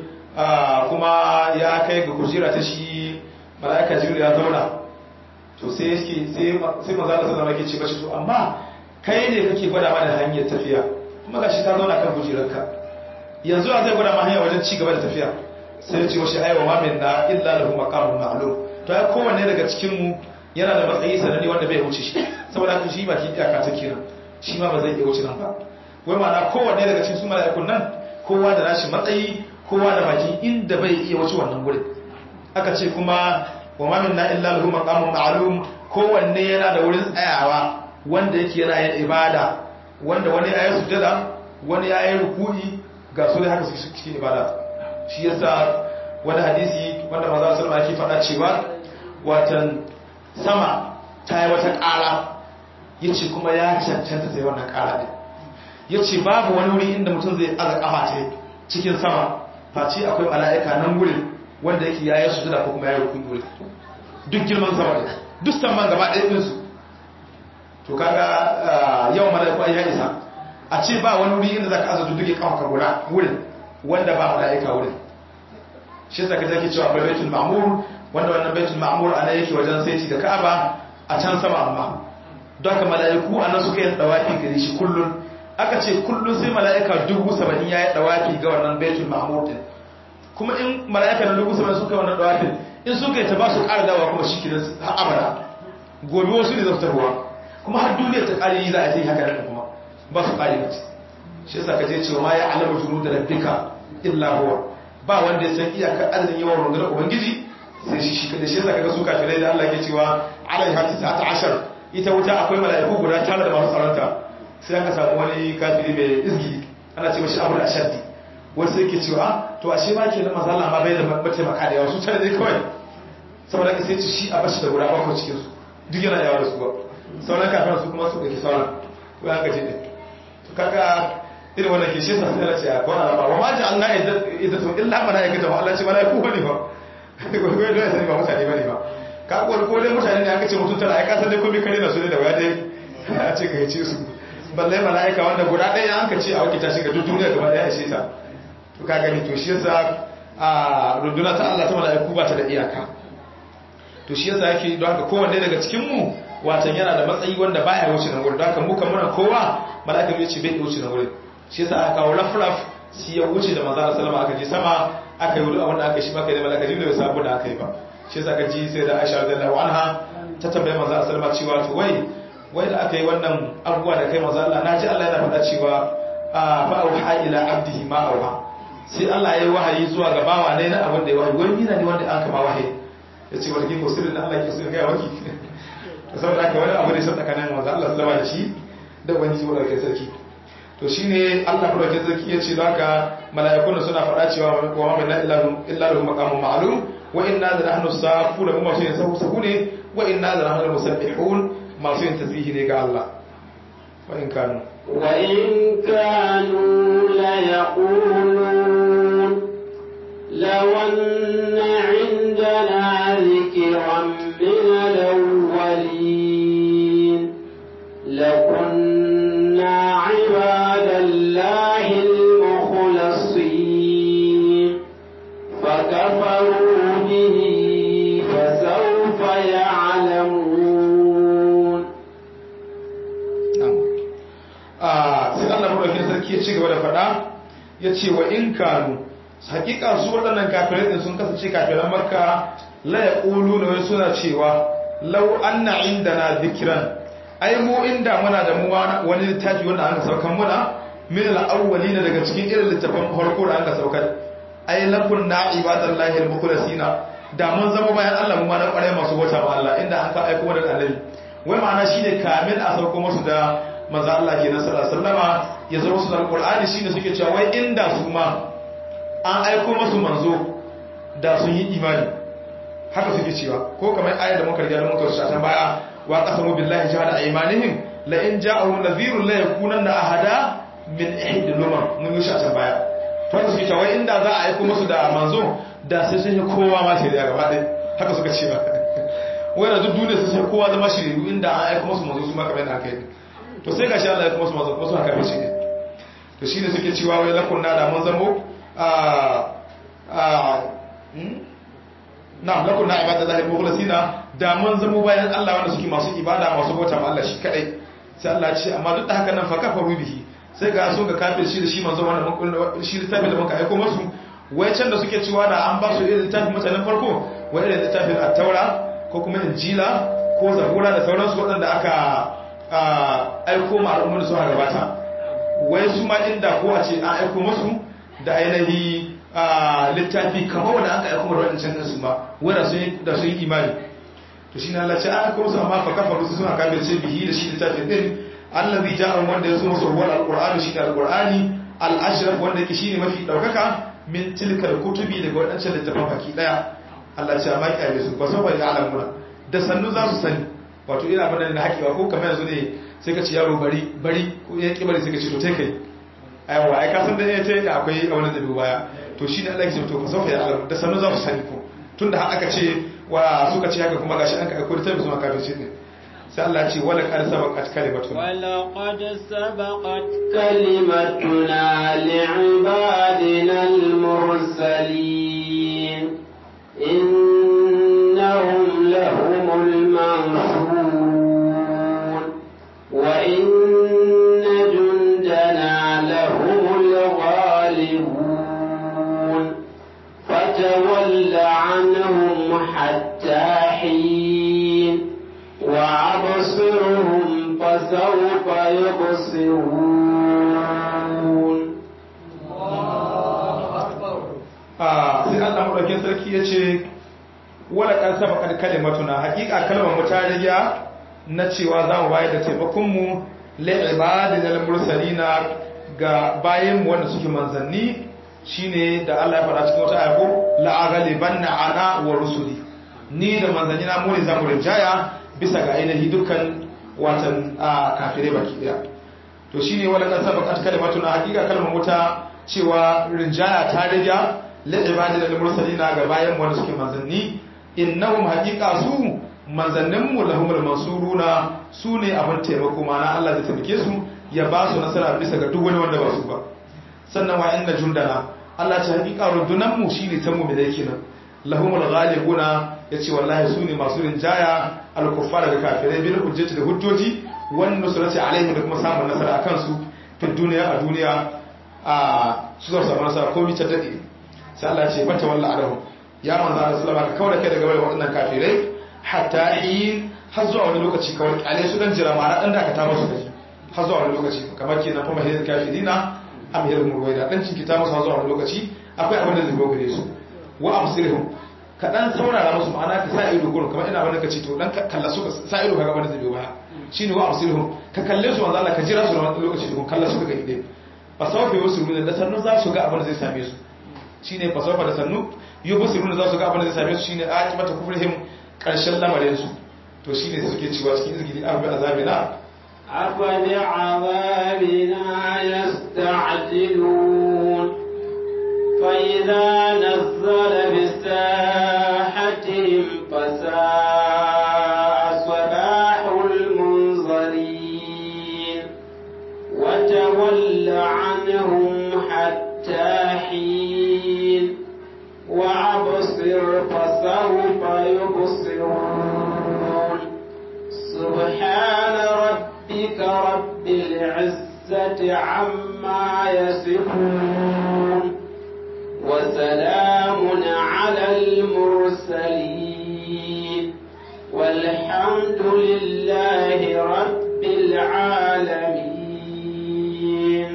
kuma ya kai ga kujera ta shi mala'ika jibril ya zauna to sai yake sai sai manzo Allah sallama yake ce bashi to amma kai ne kake gwada mana hanyar tafiya kuma gashi ka zauna kan kujerarka yanzu a zai gwada ma hanya wajen ci gaba da tafiya sai ya ce wa shi aiwa ma minna illa lahu maqamun ma'lum to ai kowanne daga cikin mu yana da matsayi sananne wanda bai wuce shi saboda haka shi baki iyaka ta kenan shi ma ba zai iya wuce nan ba wai ma'ana kowanne daga cikin su mala'ikun nan kowa da nashi matsayi kowa da baki inda bai iya wuce wannan gurin aka ce kuma wa ma minna illa lahu maqamun ma'lum kowanne yana da wurin tsayawa wanda yake yana yin ibada wanda wani ya yi sujada wani ya yi ruku'i ga su ne haka su cikin ibada shi yasa wani hadisi wanda maza sallama yake faɗa cewa watan sama ta yi wata ƙara ya ce kuma ya cancanta sai wannan ƙara ɗin ya ce babu wani wuri inda mutum zai aza ƙafa ta cikin sama face akwai mala'ika nan wurin wanda yake ya yi sujada ko kuma ya yi rukuni wurin duk girman sama ɗin duk saman gaba ɗaya ɗinsu to kaga yawan mala'iku ai ya isa a ce ba wani wuri inda zaka aza dudduke kafa guda wurin wanda ba mala'ika wurin shi zaka take cewa akwai baitul ma'mur wanda wannan baitul ma'mur ana yake wajen saiti da Ka'aba a can sama amma don haka mala'iku anan suka yi dawafi gare shi kullun aka ce kullun sai mala'ika dubu saba'in ya yi dawafi ga wannan baitul ma'mur din kuma in mala'ika na dubu saba'in suka yi wannan dawafin in suka yi ta ba su ƙara dawa kuma shi kiran har abada gobe wasu ne zaftarwa kuma har duniya ta ƙari za a yi haka da kuma ba su ƙari mace shi yasa ka je cewa ma ya alama junu da rabbika illa huwa ba wanda ya san iyakar adadin yawan rundunar ubangiji sai shi shi kada shi yasa kaga su kafirai da Allah ke cewa alai hati ta ashar ita wuta akwai mala'iku guda tare da masu tsaronta sai aka samu wani kafiri mai izgi ana cewa shi abu da ashaddi wasu yake cewa to ashe ma kenan manzo Allah ma bai da mataimaka da yawa su tare dai kawai saboda ka sai shi a bashi da guda bakwai cikin su duk yana yawa da su ba sauran kafin su kuma su da ke sauran ko ya gaji ne to kaga irin wannan ke shi sa sai ce a ko ana ba wa ma ji Allah idza to illa malaikata wa Allah ce malaiku bane ba ko ko da sai ba mutane bane ba ka ko ko dai mutane ne aka ce mutum tara ai ka san dai komai kare na su ne da waya dai a ce ka ce su balle malaika wanda guda ɗaya an ka ce a wakita shi ga duk duniya gaba ɗaya ishe ta to ka gani to shi yasa a runduna ta Allah ta malaiku ba ta da iyaka to shi yasa yake don haka kowanne daga cikin mu watan yana da matsayi wanda baya wuce nan wurin don haka mu kan muna kowa malaka ya ce bai wuce nan wurin shi yasa aka kawo rafraf shi ya wuce da manzo sallama aka je sama aka yi wani abin da aka shi maka da malaka jibril bai sabu da aka yi ba shi yasa ka ji sai da Aisha radiyallahu anha ta tambaye manzo sallama cewa to wai wai da aka yi wannan abubuwa da kai manzo Allah naji Allah yana faɗa cewa fa auha ila abdihi ma auha sai Allah ya yi wahayi zuwa ga bawa ne na abin da ya wahayi wani mina ne wanda aka ma wahayi ya ce wani kiko sirrin Allah ke so ya waki to saboda haka wani abu ne sun tsakanin manzo Allah sallama da shi da wani shi wanda ke sarki to shine Allah ko ke sarki ya ce haka mala'ikun suna faɗa cewa wa ma minna illa illa lahu maqamun ma'lum wa inna la nahnu safuna kuma su yin sahu sahu ne wa inna la nahnu musabbihun masu yin tasbihi ne ga Allah wa in kanu wa in kanu la yaqulun law anna 'indana dhikran min al-awwalin لكنا عباد الله المخلصين فكفى sarki ci gaba da faɗa ya ce wa in kanu hakika su waɗannan kafirai din sun kasance kafiran makka la yaqulu na suna cewa law anna indana dhikran ai mu inda muna da mu wani littafi wanda aka saukan muna min al-awwalin daga cikin irin littafin farko da aka saukar ai lakun na ibadallahi al-mukhlasina da mun zama bayan Allah mu ma na kware masu bauta ma Allah inda an ka aiko mu da annabi wai ma'ana shine kamin a sauko musu da manzo Allah kenan sallallahu alaihi wasallama ya zo musu da alqur'ani shine suke cewa wai inda su ma an aiko musu manzo da sun yi imani haka suke cewa ko kamar ayar da muka riga da muka rubuta tan baya wa qasamu billahi jahada aymanihim la in ja'ahum nadhirun la yakunanna ahada min ihdi lumam mun yi shi a can baya to haka suke cewa inda za a aiko musu da manzo da sai sun yi kowa ma shari'a gaba ɗaya haka suka ce ba wai da duk duniya sai kowa zama shiriyu inda an aiko musu manzo su ma kamar yadda aka yi to sai gashi Allah ya aiko musu manzo ko su haka ne shi ne to shine suke cewa wai lakun na da mun zamo a a na lakun na ibadallahi mukhlasina da mun zamo bayan Allah wanda suke masu ibada masu bauta ma Allah shi kadai sai Allah ya ce amma duk da haka nan fa kafaru bihi sai ga sun ga kafir shi da shi manzo wanda mun shi littafin da muka aiko musu wai can da suke cewa da an ba su irin littafin mutanen farko wai irin littafin at-taura ko kuma injila ko zabura da sauransu waɗanda aka aiko ma al'ummar da suka gabata wai su ma inda ko a ce an aiko musu da ainihi littafi kamar wanda aka aiko da waɗancan ɗinsu ma wai da sun yi imani to shi na lalace an aiko musu amma fa kafa su suna kafirce bihi da shi littafin ɗin allazi ja'ahum wanda ya zo musu ruwan alqur'ani shi ne alqur'ani al-ashraf wanda yake shine mafi daukaka min tilkal kutubi daga wadancan littafan baki daya Allah ce amma kiyaye su ba sau bai alamuna da sannu za su sani wato ina bana da haƙiwa ko kamar yanzu ne sai ka ci yaro bari bari ko ya ki bari sai ka ce to tai kai aiwa ai ka san da ya tai akwai wani da baya to shine Allah ya ce to ba sau bai alamu da sannu za su sani ko tunda har aka ce wa suka ce haka kuma gashi an ka aiko da tabbata kafin ne sai Allah ce wala qad sabaqat kalimatuna wala qad sabaqat kalimatuna li'ibadina al-mursalin innahum lahumul mansurun wa inna jundana lahumul ghalibun fatawalla anhum hatta hin وأبصرهم فسوف يبصرون sai Allah maɗaukin sarki ya ce wala ƙan saba kan kalimatuna haƙiƙa kalmar mu ta riga na cewa za mu bayar da taimakonmu la'ibadin al-mursalina ga bayan mu wanda suke manzanni shine da Allah ya faɗa cikin wata ayako la'aghalibanna ana wa rusuli ni da manzanni na mu ne za mu rinjaya bisa ga ainihi dukkan watan kafirai baki daya to shine wala kan sabaqat kalimatuna hakika kalmar wuta cewa rinjaya ta riga lil ibadil mursalina ga bayan wanda suke manzanni innahum haqiqa su manzannin mu lahumul mansuruna su ne abin taimako mana Allah zai taimake su ya ba su nasara bisa ga duk wani wanda ba su ba sannan wa inna jundana Allah ta hakika rundunan mu shine ta mu da yake nan lahumul ghalibuna yace wallahi su ne masu rinjaya al-kuffara da kafirai bil hujjati da hujjoji wan nusrati alaihim da kuma samun nasara akan su fi duniya a duniya a su za su samu nasara ko ta dade sai Allah ya ce mata walla alahum ya manzo Allah sallallahu alaihi wasallam ka kai daga bayan waɗannan kafirai hatta hin har zuwa wani lokaci kawai kyale su dan jira ma'ana dan da ka ta musu kaji har zuwa wani lokaci kamar kenan kuma hidin kafirina am hidin murwaida dan cin kita musu har zuwa wani lokaci akwai abin da zai gogare su wa absirhum ka dan saurara musu ma'ana ka sa ido gurin kamar ina wani ka ce to dan kalla su ka sa ido kaga wani zai biyo baya shine wa absirhum ka kalle su manzo Allah ka jira su da wani lokaci da kalla su ka ide fa sawfa yusiruna da sannu za su ga abin da zai same su shine fa sawfa da sannu yubsiruna za su ga abin da zai same su shine aqibatu kufrihim karshen lamarin su to shine suke cewa cikin izgidi abu azabina أفبعذابنا يستعجلون فإذا نزل بساحتهم فساء صباح المنظرين وتول عنهم حتى حين وأبصر فسوف يبصرون سبحان ربك رب العزة العزة عما يصفون وسلام على المرسلين والحمد لله رب العالمين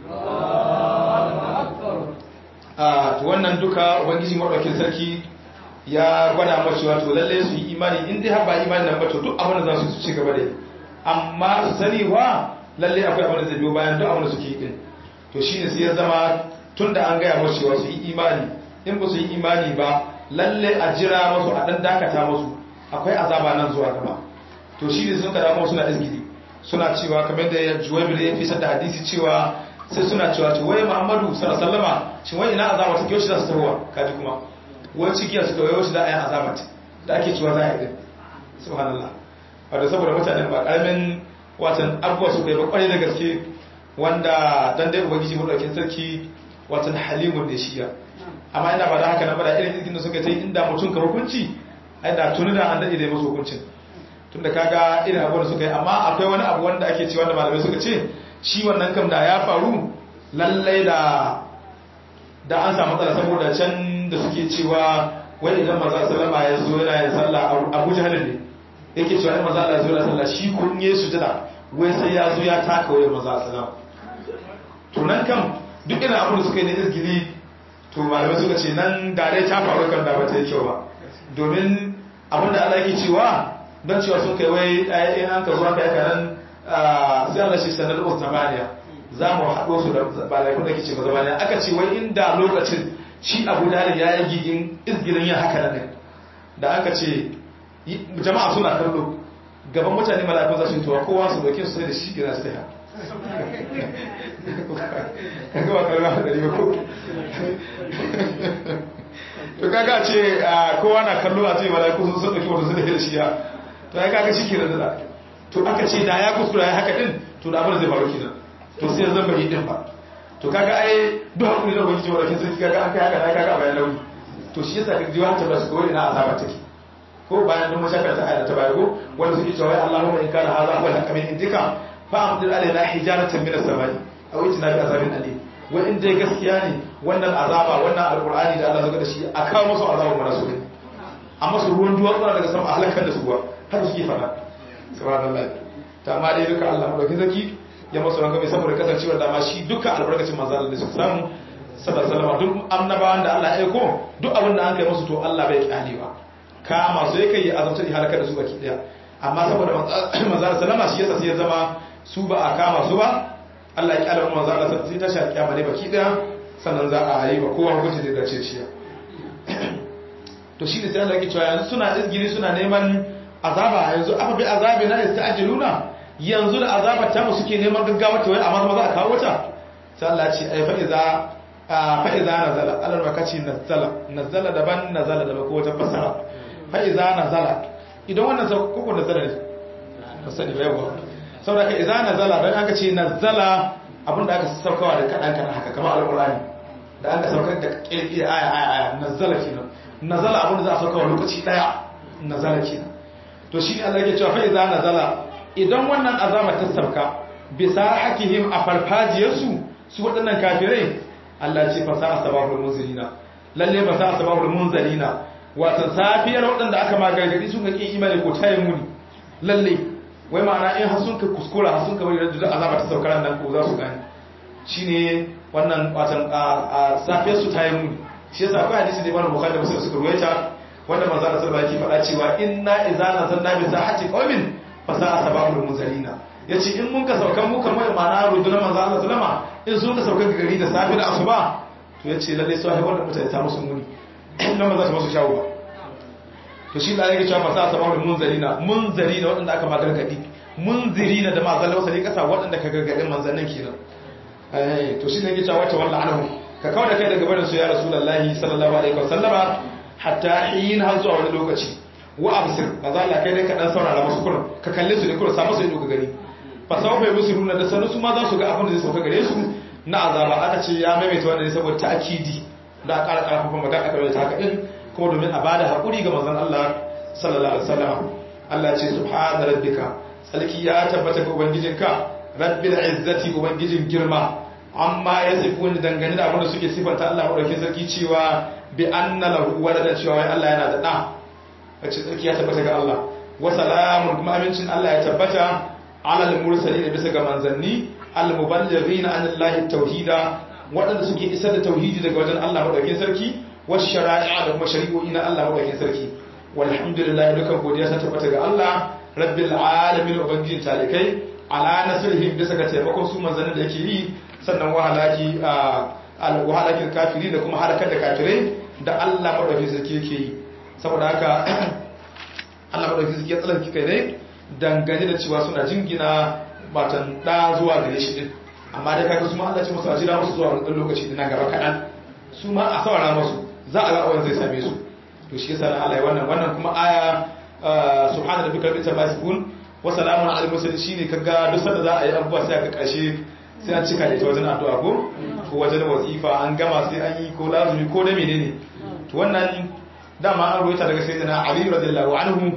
a to wannan duka ubangiji madaukakin sarki ya gwada mace wato lalle su yi imani in dai har ba imani nan ba to duk abin da za su ci gaba da yi amma su sani wa lalle akwai abin da zai biyo bayan duk abin da suke yi din to shine sai ya zama tunda an gaya masu cewa su yi imani in ba su yi imani ba lalle a jira masu a dan dakata masu akwai azaba nan zuwa gaba to shine sun kada mu suna izgidi suna cewa kamar da Juwaybir ya fi da hadisi cewa sai suna cewa to wai Muhammadu sallallahu alaihi wasallama shin wai ina azaba take yau shi za su tawowa kaji kuma wai cikiya su kawai wasu da ayan azabat da ake cewa za a yi din subhanallah wadda saboda mutanen ba karamin watan abubuwa su kai ba kwarai da gaske wanda dan dai ubangiji madaukakin sarki watan halimun ne shiya amma ina ba da haka na bada irin izgin da suka yi inda mutum ka hukunci ai da tuni da an dade da masu hukuncin tunda kaga irin abubuwan da suka yi amma akwai wani abu wanda ake cewa da malamai suka ce shi wannan kam da ya faru lallai da da an samu matsala saboda can da suke cewa wai idan maza sallama ya zo yana yin sallah abu jahal ne yake cewa in maza Allah ya zo yana sallah shi kun yi sujada wai sai ya zo ya taka wai maza sallama to nan kam duk irin abin da suka yi na izgili to malamai suka ce nan da dai ta faru kan da ba ta yi kyau ba domin abin da Allah yake cewa don cewa sun kai wai in an ka zo aka yaka nan sai Allah shi sanar da zamaniya za mu haɗo su da balakun da ke ce mazamaniya aka ce wai inda lokacin shi abu dalib ya yi gigin izgirin yin haka nan da aka ce jama'a suna kallo gaban mutane malakun za su yi tuwa kowa su doke su sai da shi gina su daya kan gaba kalma da ɗari ko to kaga ce kowa na kallo a ce malakun sun ɗauki wata su da shi ya to ya kaga shi ke da to aka ce da ya kuskura ya haka din to da abin zai faru kenan to sai zan bai din ba to kaga ai duk hakuri da ubangiji wanda kin sarki kaga an kai haka na kaga bayan launi to shi yasa kaga jiwa ta basu kawai ina azaba take ko bayan dun mashakar ta ayata baya ko wanda suke cewa Allahumma in kana hadha huwa al-haqq min indika fa amdir alaina hijaratan min as-samai aw itina bi azabin alim wa in dai gaskiya ne wannan azaba wannan alqur'ani da Allah zaka da shi a kawo musu azaba mana su amma su ruwan duwatsu daga sama a halakar da su ba haka suke fada subhanallah ta ma dai duka Allah madaukin zaki ya masu ranka mai saboda kasancewar dama shi duka albarkacin manzo Allah da suka samu sallallahu alaihi duk annabawan da Allah ya aiko duk abin da an kai musu to Allah bai kyale ba ka masu yake yi azabta da halaka da su baki daya amma saboda manzo sallama shi yasa sai ya zama su ba a kama su ba Allah ya kyale manzo Allah sai ta shafi kiyama ne baki daya sannan za a yi ba kowa hukunci da dace shi to shi ne sai Allah ya cewa yanzu suna izgiri suna neman azaba yanzu afa bi azabi na ista'jiluna yanzu da azabar ta mu suke neman gaggawa ta wai amma maza a kawo ta sai Allah ce ai fa iza fa iza nazala Allah ma kace nazala nazala daban nazala daban ko wata fasara fa iza nazala idan wannan sai koko nazala ne fasani bai yawa saboda ka iza nazala dan aka ce nazala abinda aka saukawa da kadan kadan haka kamar alqur'ani da aka saukar da kirki aya aya aya nazala kenan nazala abinda za a saukawa lokaci daya nazala kenan to shi ne Allah yake cewa fa iza nazala idan wannan azaba ta sauka bisa hakihim a farfajiyarsu su waɗannan kafirai Allah ce fa sa'a sabahul munzilina lalle fa sa'a sabahul munzilina wato safiyar waɗanda aka ma gargadi sun ga kin imani ko tayin muni lalle wai ma'ana in har sun ka kuskura har sun ka bari da azaba ta sauka nan ko za su gane shine wannan watan a safiyar su tayin muni shi yasa akwai hadisi da Imam Bukhari da Muslim suka ruwaita wanda manzo Allah sallallahu alaihi wasallam yake faɗa cewa inna idza nazalna bi sahati qaumin fasa a sababul munzalina ya ce in mun ka saukan mu kamar ma'ana rundunar manzo Allah sallama in sun ka saukan gari da safi da asuba to ya ce lalle sai wannan mutane ta musu muni nan ba za ta musu shawo ba to shi da yake cewa fasa a sababul munzalina munzalina waɗanda aka magargadi munzirina da ma zalla wasali kasa waɗanda ka gargadin manzannin kenan eh to shi ne yake cewa wata wallahi anhu ka kawo da kai daga barin su ya rasulullahi sallallahu alaihi wasallama hatta hin har zuwa wani lokaci wa absir maza Allah kai dai ka dan saurara musu kullum ka kalle su ne kullum sa musu ido ka gani fa sau bai musu nuna da sanu su ma za su ga abin da zai sauka gare su na azaba aka ce ya maimaita wannan ne saboda ta'kidi da ƙara ƙarfafa magana aka rawaita haka din kuma domin a bada hakuri ga manzon Allah sallallahu alaihi wasallam Allah ce subhana rabbika salki ya tabbata ga ubangijinka rabbil izzati ubangijin girma amma ya sifu wani dangane da abinda suke sifanta Allah maɗauki sarki cewa bi anna lahu waladan cewa wai Allah yana da ɗa wacce sarki ya tabbata ga Allah wa salamun kuma amincin Allah ya tabbata ala al-mursalin bisa ga manzanni al-muballighina an Allah tauhida waɗanda suke isar da tauhidi daga wajen Allah maɗaukin sarki wa shari'a da kuma shari'o'i na Allah maɗaukin sarki walhamdulillah dukan godiya ta tabbata ga Allah rabbil alamin ubangijin talikai ala nasrihim bisa ga taimakon su manzannin da yake yi sannan wahalaki wahalakin kafiri da kuma halakar da kafirai da Allah madaukakin sarki yake yi saboda haka Allah madaukakin sarki ya tsallake kai ne dangane da cewa suna jingina batan da zuwa gare shi din amma dai kaga su ma Allah ce musu a jira musu zuwa wani lokaci din nan gaba kaɗan su ma a saurara musu za a ga awon zai same su to shi yasa Allah ya wannan wannan kuma aya subhana rabbika rabbil izzati yasifun wa salamun alal mursalin shine kaga duk sanda za a yi abubuwa sai ka kashe sai an cika da ita wajen addu'a ko ko wajen wazifa an gama sai an yi ko lazumi ko da menene to wannan dama an ruwaita daga sayyidina Ali radiyallahu anhu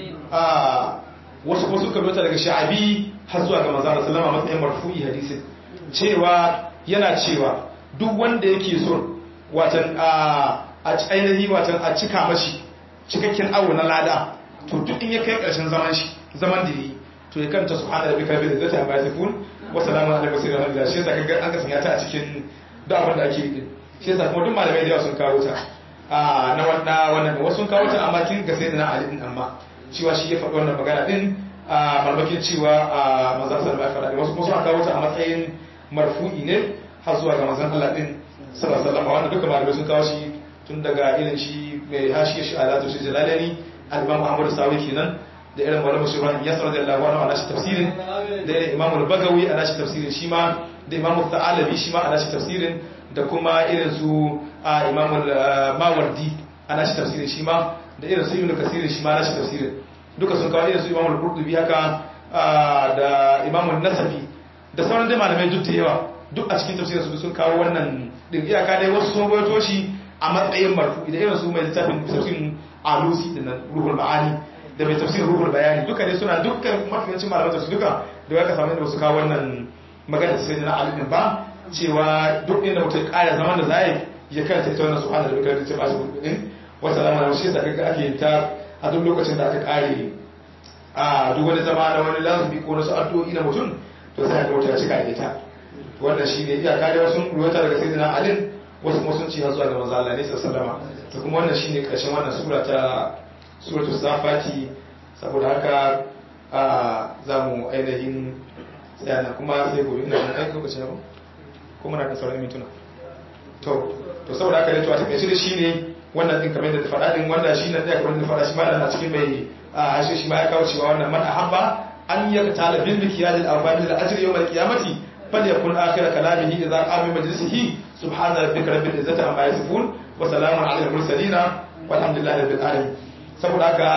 a wasu kuma suka ruwaita daga Sha'abi har zuwa ga manzo sallallahu alaihi wasallam matsayin marfu'i hadisin cewa yana cewa duk wanda yake so watan a ainihi watan a cika mashi cikakken awo na lada to duk in ya kai karshen zaman shi zaman da yi to ya kanta subhana rabbika bil izzati amma yasifun wa salamun ala mursalin alhamdulillah shi yasa kaga an ka sanya ta a cikin duk abin da ake yi shi yasa kuma duk malamai da yawa sun kawo ta a na wanda wannan wasu sun kawo ta amma kin ga sai da na ali din amma cewa shi ya faɗi wannan magana din a malmakin cewa a manzon sallallahu alaihi wasallam wasu kuma sun kawo ta a matsayin marfu'i ne har zuwa ga manzon Allah din sallallahu alaihi wasallam wannan duka malamai sun kawo shi tun daga irin shi mai hashi shi alatu shi jalalani al-imam Muhammad Sawi kenan da irin malamu shi Ibrahim Yasir radiyallahu anhu ana shi tafsirin da irin Imam al-Bagawi ana shi tafsirin shi ma da Imam al-Thalabi shi ma ana shi tafsirin da kuma irin su Imam al-Mawardi ana shi tafsirin shi ma da irin su Ibn Kasir shi ma ana shi tafsirin duka sun kawo irin su Imam al-Qurtubi haka da Imam an-Nasafi da sauran dai malamai duk da yawa duk a cikin tafsirin su sun kawo wannan din iyaka dai wasu sun rawaito shi a matsayin marfu da irin su mai littafin tafsirin alusi da ruhul ma'ani da mai tafsirin ruhul bayani duka ne suna dukkan mafiyancin malaman tafsir duka da ya ka samu inda su kawo wannan magana sai na alimin ba cewa duk inda mutum ya kara zaman da zai ya kanta ita wannan subhanahu wa ta'ala ta ba shi din wa salamu alaihi shi saka ake yin ta a duk lokacin da aka kare a duk wani zama na wani lazumi ko wasu addu'o'i na mutum to sai ga mutum ya cika da ita wannan shine iyaka da wasu ruwata daga sayyidina ali wasu kuma sun ci har zuwa ga manzo Allah ne sallallahu alaihi to kuma wannan shine karshen wannan sura ta suratu safati saboda haka a zamu ainihin tsayana kuma sai gobe ina da aiki lokacin yau kuma na da sauran mintuna to to saboda haka dai to a takaice da shine wannan din kamar da ta faɗa din wanda shi na tsaya kamar da faɗa shi ma da cikin mai a shi shi ma ya kawo cewa wannan man ahabba an yaktala bil mikyal al arba'in al ajri yawm al qiyamati falyakun akhir kalamihi idza qama majlisihi subhana rabbika rabbil izzati amma yasifun wa salamun ala al mursalin walhamdulillahi rabbil alamin saboda haka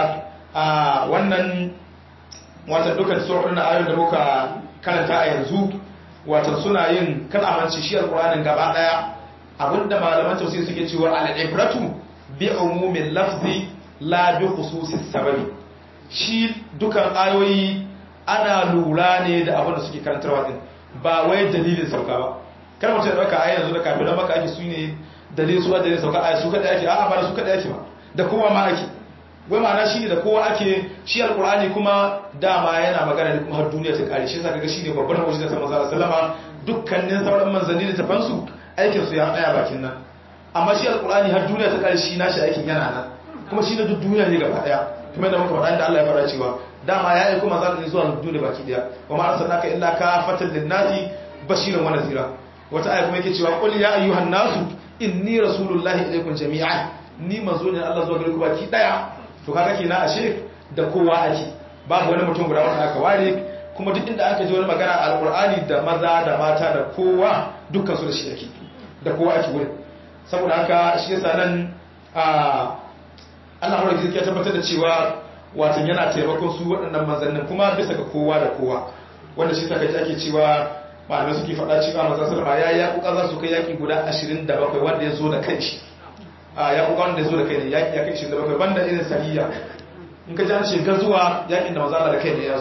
a wannan wata dukkan surorin da ayoyin da muka karanta a yanzu wata suna yin kan amince shi alqur'anin gaba daya abinda malaman tafsir suke cewa al-ibratu bi umumin lafzi la bi khususis sababi shi dukan ayoyi ana lura ne da abin da suke karantarwa din ba wai dalilin sauka ba kar mutum ya dauka ayi yanzu da kafiran maka ake su ne dalilin su dalilin sauka ayi su kada ake a'a ba da su kada ake ba da kowa ma ake wai ma'ana shi ne da kowa ake shi alkur'ani kuma dama yana magana ne kuma har duniya ta kare shi yasa kaga shi ne babbar mu'jiza ta manzo sallama dukkanin sauran manzanni da tafansu aikin su ya tsaya bakin nan amma shi alkur'ani har duniya ta kare shi nashi aikin yana nan kuma shi na duk duniya ne gaba daya kuma yadda muka faɗa da Allah ya fara cewa dama ya aiko manzo ne zuwa duniya baki daya wa ma arsalnaka illa kafatan lin-nasi bashiran wa nadhira wata aya kuma yake cewa qul ya ayyuhan nasu inni rasulullahi ilaykum jami'an ni manzo ne Allah zuwa gare ku baki daya to kaga kenan ashe da kowa ake babu wani mutum guda wanda aka ware kuma duk inda aka ji wani magana a alqur'ani da maza da mata da kowa dukkan su da shi ake da kowa ake wurin saboda haka shi yasa nan a Allah mara ya tabbatar da cewa watan yana taimakon su waɗannan manzannin kuma bisa ga kowa da kowa wanda shi saka ake cewa malamai suke faɗa cewa manzon sallama ya yi yaƙuƙa za su kai yaƙi guda 27 wanda ya zo da kanshi a yaƙuƙa wanda ya zo da kai ne yaƙi ya kai 27 banda irin sariya in ka ji an ce gazuwa yaƙin da mazala da kai ne ya zo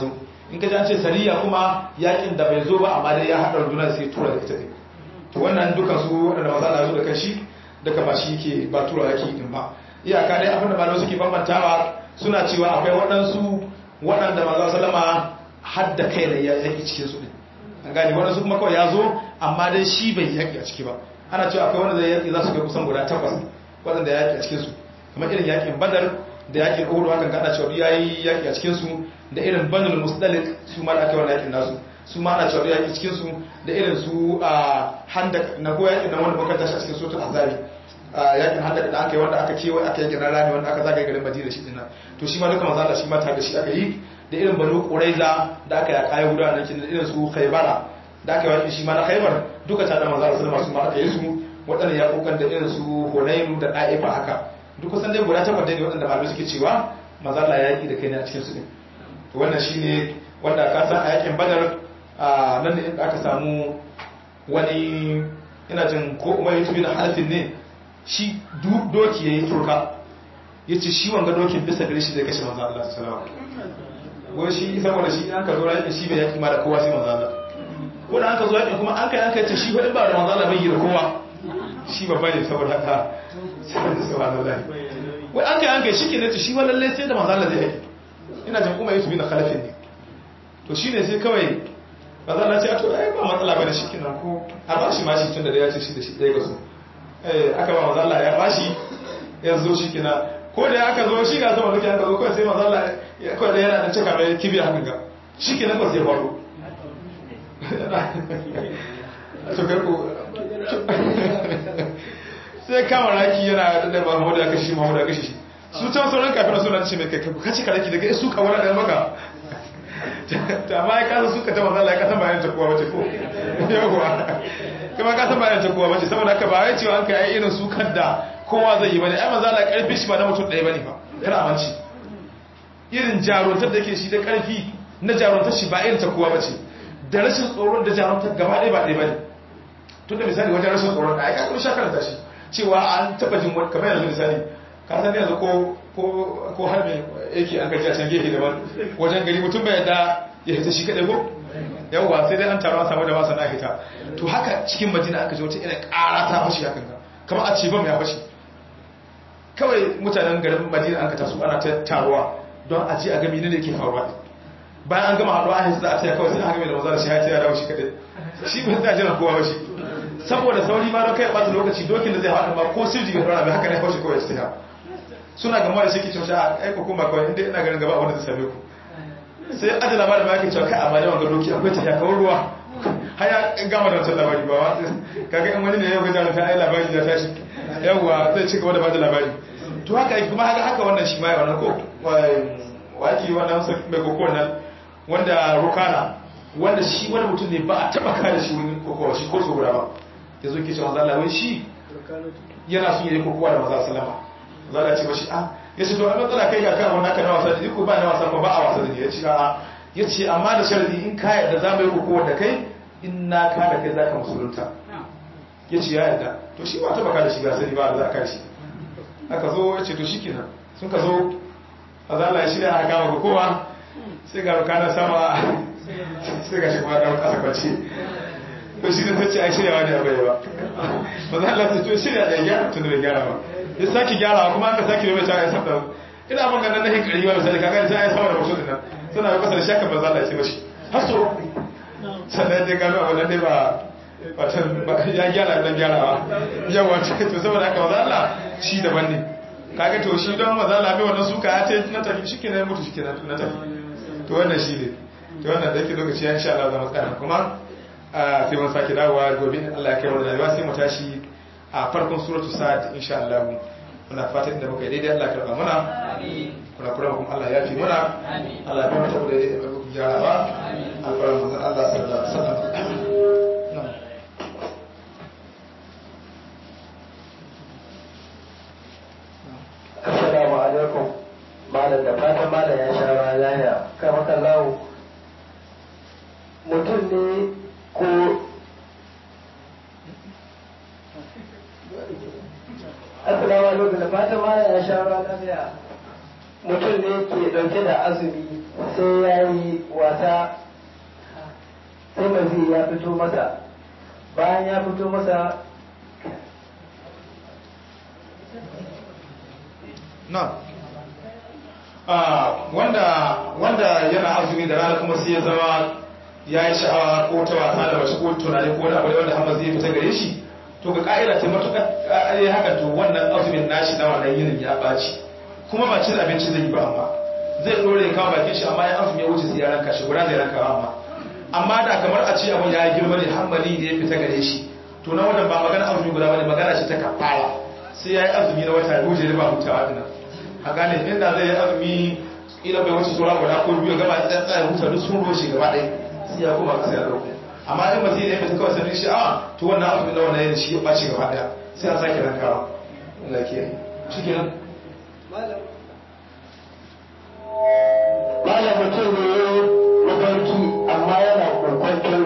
in ka ji an ce sariya kuma yakin da bai zo ba amma dai ya haɗa rundunar sai tura da ita ne to wannan dukan su waɗanda maza na zo da kanshi daga ba shi ke ba tura yaki din ba iyaka dai abinda malamai suke bambantawa suna cewa akwai waɗansu waɗanda maza salama har da kai ne ya yaki cikin su din an gane waɗansu kuma kawai ya zo amma dai shi bai yaki a ciki ba ana cewa akwai wanda zai yaki za su kai kusan guda takwas waɗanda ya yaki a cikin su kamar irin yakin badar da yakin uhud hakan kada cewa ya yi yaki a cikin su da irin banul musdalik su ma da aka wannan yakin nasu su ma ana cewa yaki cikin su da irin su a handak na ko yakin nan wanda muka tashi a cikin suratul azabi yakin handak da aka yi wanda aka kewaye aka yi gidan rami wanda aka zagaye garin madina shi dinnan to shi ma duka manzo Allah shi ma tare da shi aka yi da irin banu quraiza da aka yaka yahuda nan kin da irin su khaybara da aka yi wani shi ma na khaybar duka tare da manzo Allah sallallahu alaihi wasallam su ma aka yi su waɗanda ya kokan da irin su hunainu da da'ifa haka duk kusan dai guda takwas ne waɗanda malamai suke cewa manzo Allah ya yaki da kai ne a cikin su din to wannan shine wanda ka san a yakin badar a nan ne inda aka samu wani ina jin ko umar ya tubi da halafin ne shi doki ya yi turka ya ce shi wanga dokin bisa gare shi zai kashe manzo Allah sallallahu alaihi wai shi saboda shi an ka zo yakin shi bai yaki ma da kowa sai manzo Allah ko da an ka zo yakin kuma an kai an kai ce shi fa in ba da manzo Allah bai yi da kowa shi babba ne saboda haka subhanallahi wai an kai an kai shi ke ne shi wa lalle sai da manzo Allah zai yaki ina jin umar ya tubi da halafin ne to shine sai kawai ba za na ce to ai ba matsala bane shi kinan ko a ba shi mashi tun da ya ce shi da shi ɗaya ga su eh aka ba manzo Allah ya bashi ya zo shi kina ko da aka zo shi ga sama duki aka zo kawai sai manzo Allah ya kawai da yana da cika mai kibiya haka ga shi kinan ba sai faru to kai ko sai kama raki yana da ba Muhammadu aka shi Muhammadu aka shi su can sauran kafin suna ce mai kai ka ci karaki daga su ka wani da maka ta ma ya kasa suka ta mazala ya kasa bayan ta kowa wace ko yawwa kuma kasa bayan ta kowa wace saboda haka ba wai cewa an kai irin sukar da kowa zai yi bane ai mazala karfi shi ba na mutum ɗaya bane ba kar amanci irin jaruntar da ke shi da karfi na jaruntar shi ba irin ta kowa bace da rashin tsoron da jaruntar gaba ɗaya ba ɗaya bane tun da misali wajen rashin tsoron da ai ka kuma shakar ta shi cewa an taɓa jin wani kamar yanzu misali ka san yanzu ko ko ko har me yake an gaji a can gefe daban wajen gari mutum bai da ya hita shi kadai ko yawwa sai dai an taro an samu da masa na hita to haka cikin madina aka ji wata irin ƙara ta fashi hakan ga kamar a ce bam ya fashi kawai mutanen garin madina an ka taso ana ta taruwa don a ji a gami ne da yake faruwa bayan an gama haɗuwa a hisa a taya kawai sai an gami da maza da shi ya taya dawo shi kadai shi ba zai jiran kowa ba shi saboda sauri ma don kai ɓata lokaci dokin da zai haɗu ma ko sirji bai ɗora bai haka ne ya fashi kawai ya tsaya suna gama da shi ke cewa a aiko kuma kawai inda ina ganin gaba wanda zai same ku sai aji labarin ma yake cewa kai amma da wanga doki akwai tafiya kawai ruwa haya gama da wancan labari ba wa kaga in wani ne yau gajar ta ai labari ya tashi yawwa zai ci gaba da bada labari to haka yake kuma haka haka wannan shi ma ya wannan ko waki wannan mai koko nan wanda rukana wanda shi wani mutum ne ba a taba kare shi wani kokowa shi ko so guda ba ya zo ke cewa zalla wai shi yana son yi kokowa da maza sallama za a ce mashi a ya ce to a matsala kai ga kan naka na wasa da ko ba na wasa ko ba a wasa da ni ya ce a ya ce amma da sharadi in ka yarda za mu yi kokowa da kai in na ka da kai za ka musulunta ya ce ya yarda to shi ba taba ka da shi ga sani ba da za ka shi aka zo ya ce to shi kenan sun ka zo a zala ya shirya aka kama kokowa sai ga rukana sama sai ga shi kuma ɗan ƙasa kwanci to shi ne ta ce a shirya wani abu ya ba ba za a to shirya da ya gyara tun da bai gyara ba ya sake gyarawa kuma aka sake mai ta ya sabda ina ban ganin na hinkari wa misali kaga ta ya sama da mutum nan suna yi kasar shaka banza da ya ce mashi har so sannan dai gano abu nan dai ba watan ya gyara dan gyarawa yawa to saboda haka maza Allah shi daban ne kaga to shi don maza Allah bai wannan suka ya ce na tafi shi kenan mutu shi kenan na tafi to wannan shi ne to wannan da yake lokaci ya insha Allah za mu tsaya kuma sai mun sake dawowa gobe Allah ya kai mu da rayuwa sai mu tashi a farkon suratu sa'ad insha Allah muna fatan da muka yi daidai Allah karba muna kuna kura kuma Allah ya fi muna Allah ya mata da daidai da muka gyarawa alfarar manzon Allah sallallahu alaihi wasallam Assalamu alaikum malam da fatan malam ya sha ruwa lahiya kai maka lawo mutum ne ko Assalamu alaikum da fatan malam ya sha ruwa lafiya. Mutum ne ke dauke da azumi sai ya yi wasa sai mazi ya fito masa bayan ya fito masa na wanda wanda yana azumi da rana kuma sai ya zama ya yi sha'awa ko ta wasa da mace ko tunani ko wani abu wanda hamma zai fita gare shi to ga ka'ida ce matuƙar ya haka to wannan azumin nashi na wannan yinin ya ɓaci kuma ba cin abinci zai yi ba amma zai ɗore ya kawo bakin shi amma ya azumi ya wuce sai ya ranka shi guda zai ranka amma amma da kamar a ce abun ya girma ne hammali da ya fita gare shi to na wannan ba magana azumi guda bane magana ce ta kafara sai ya yi azumi na wata biyu jere ba hutawa dinan a gane inda zai yi azumi ila bai wuce sura guda ko biyu gaba da tsaya huta duk sun roshe gaba ɗaya sai ya koma kasa ya ɗauko amma in ba zai yi fita kawai sanin shi a to wannan azumi na wannan yana shi ya ɓaci gaba ɗaya sai an sake rankawa Allah ke shi kenan malam mutum ne mafarki amma yana kokwanton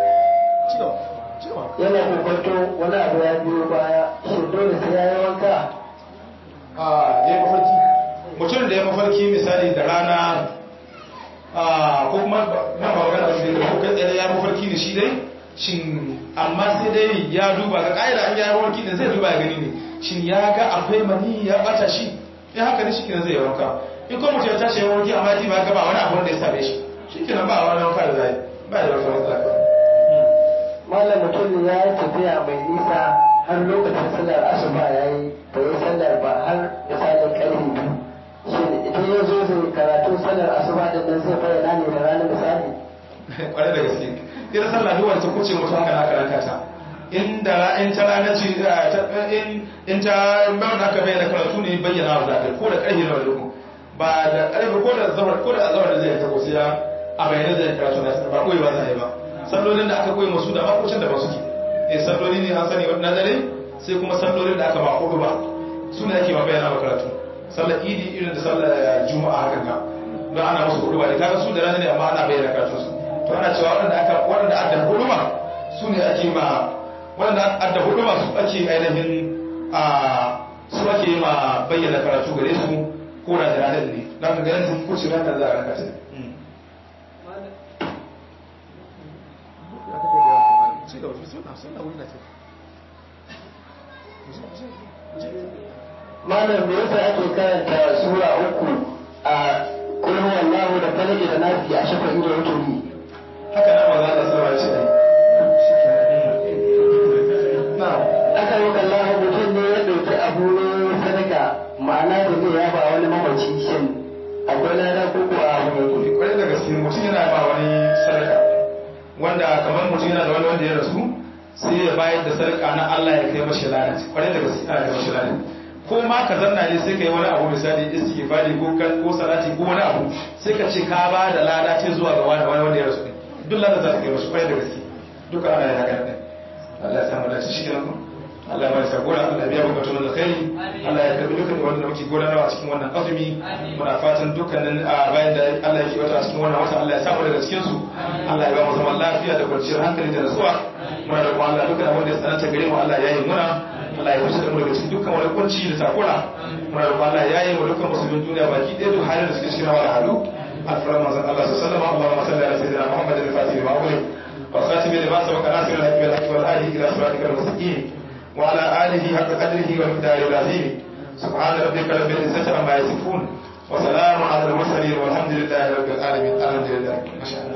yana kokwanton wani abu ya biyo baya shi dole sai ya yi wanka a ya mafarki mutum da ya mafarki misali da rana ko kuma na ba magana da da ko kai tsaye ya mafarki da shi dai shin amma sai dai ya duba ga ƙa'ida an ya mafarki da zai duba ya gani ne shin ya ga akwai mani ya bata shi in haka ne shi kenan zai wanka in kuma mutum ya tashi ya mafarki amma ji ba ga ba wani abu da ya same shi shi kenan ba wani wanka da zai ba da wata matsala malam mutum ne ya yi tafiya mai nisa har lokacin sallar asuba ya yi da ya sallar ba har misalin karfe biyu shi idan ya zo zai karatu sallar asuba din nan zai bayyana ne da ranar misali kwarai da gaske ita sallah duk wanda ta kuce mutum haka naka ranka ta in da in ta rana ce in in ta bayan haka bayyana karatu ne bayyana wa zakai ko da karfe na wani ba da karfe ko da zawar ko da zawar da zai ta ko sai a bayyana zai karatu na ba koyi ba zai ba sallolin da aka koyi musu da makocin da ba suke eh salloli ne an sani na dare sai kuma sallolin da aka ba hudu ba su ne ake ma bayyana wa karatu sallar idi irin da sallar juma'a hakan ga don ana musu hudu ba da kaga su da rana ne amma ana bayyana karatu su to ana cewa waɗanda aka waɗanda adda hudu ba su ne ake ma waɗanda adda hudu ba su ake ainihin a su ake ma bayyana karatu gare su ko da da ranar ne na ka ganin sun kuce ranar za a ranka ta malam me yasa ake karanta sura uku a kulhu wallahu da falaki da nafi a shafa'i da wuturi haka na maza da sauran shi ne na aka yi kallahu mutum ne ya ɗauki abu ne sadaka ma'ana da zai yaba wani mamaci shin akwai lada ko ko a abu yake kwarai da gaske mutum yana ba wani sadaka wanda kamar mutum yana da wani wanda ya rasu sai ya bayar da sadaka na Allah ya kai mashi lada kwarai da gaske ana kai mashi lada ko ma ka zanna ne sai ka yi wani abu misali istighfari ko kan ko salati ko wani abu sai ka ce ka ba da lada ce zuwa ga wani wani wanda ya rasu din duk lada za ta kai mashi kwarai da gaske duka ana yin haka din Allah ya samu dace shi kenan ko Allah ya bada sagora Allah ya biya bukatun da kai Allah ya karbi dukkan wanda muke gudanarwa a cikin wannan azumi muna fatan dukkanin a bayan da Allah ya kibata a cikin wannan wata Allah ya samu daga cikin su Allah ya ba mu zaman lafiya da kwanciyar hankali da nutsuwa muna da kuma Allah dukkan wanda ya tsananta gare mu Allah ya yi muna Allah ya fice da mu daga cikin dukkan wani kunci da takura muna da kuma Allah ya yi mu dukkan musulmin duniya baki ɗaya duk halin da suke cikin wani halu alfarar manzon Allah sallallahu alaihi wasallam Allahumma salli ala sayyidina Muhammad al-Fatih wa awwal wa khatim lima sabaqa nasir al-haqq bil haqq wal hadi ila siratikal mustaqim وعلى آله حق قدره ومقداره العظيم سبحان ربك رب العزة عما يصفون وسلام على المرسلين والحمد لله رب العالمين الحمد لله ما شاء الله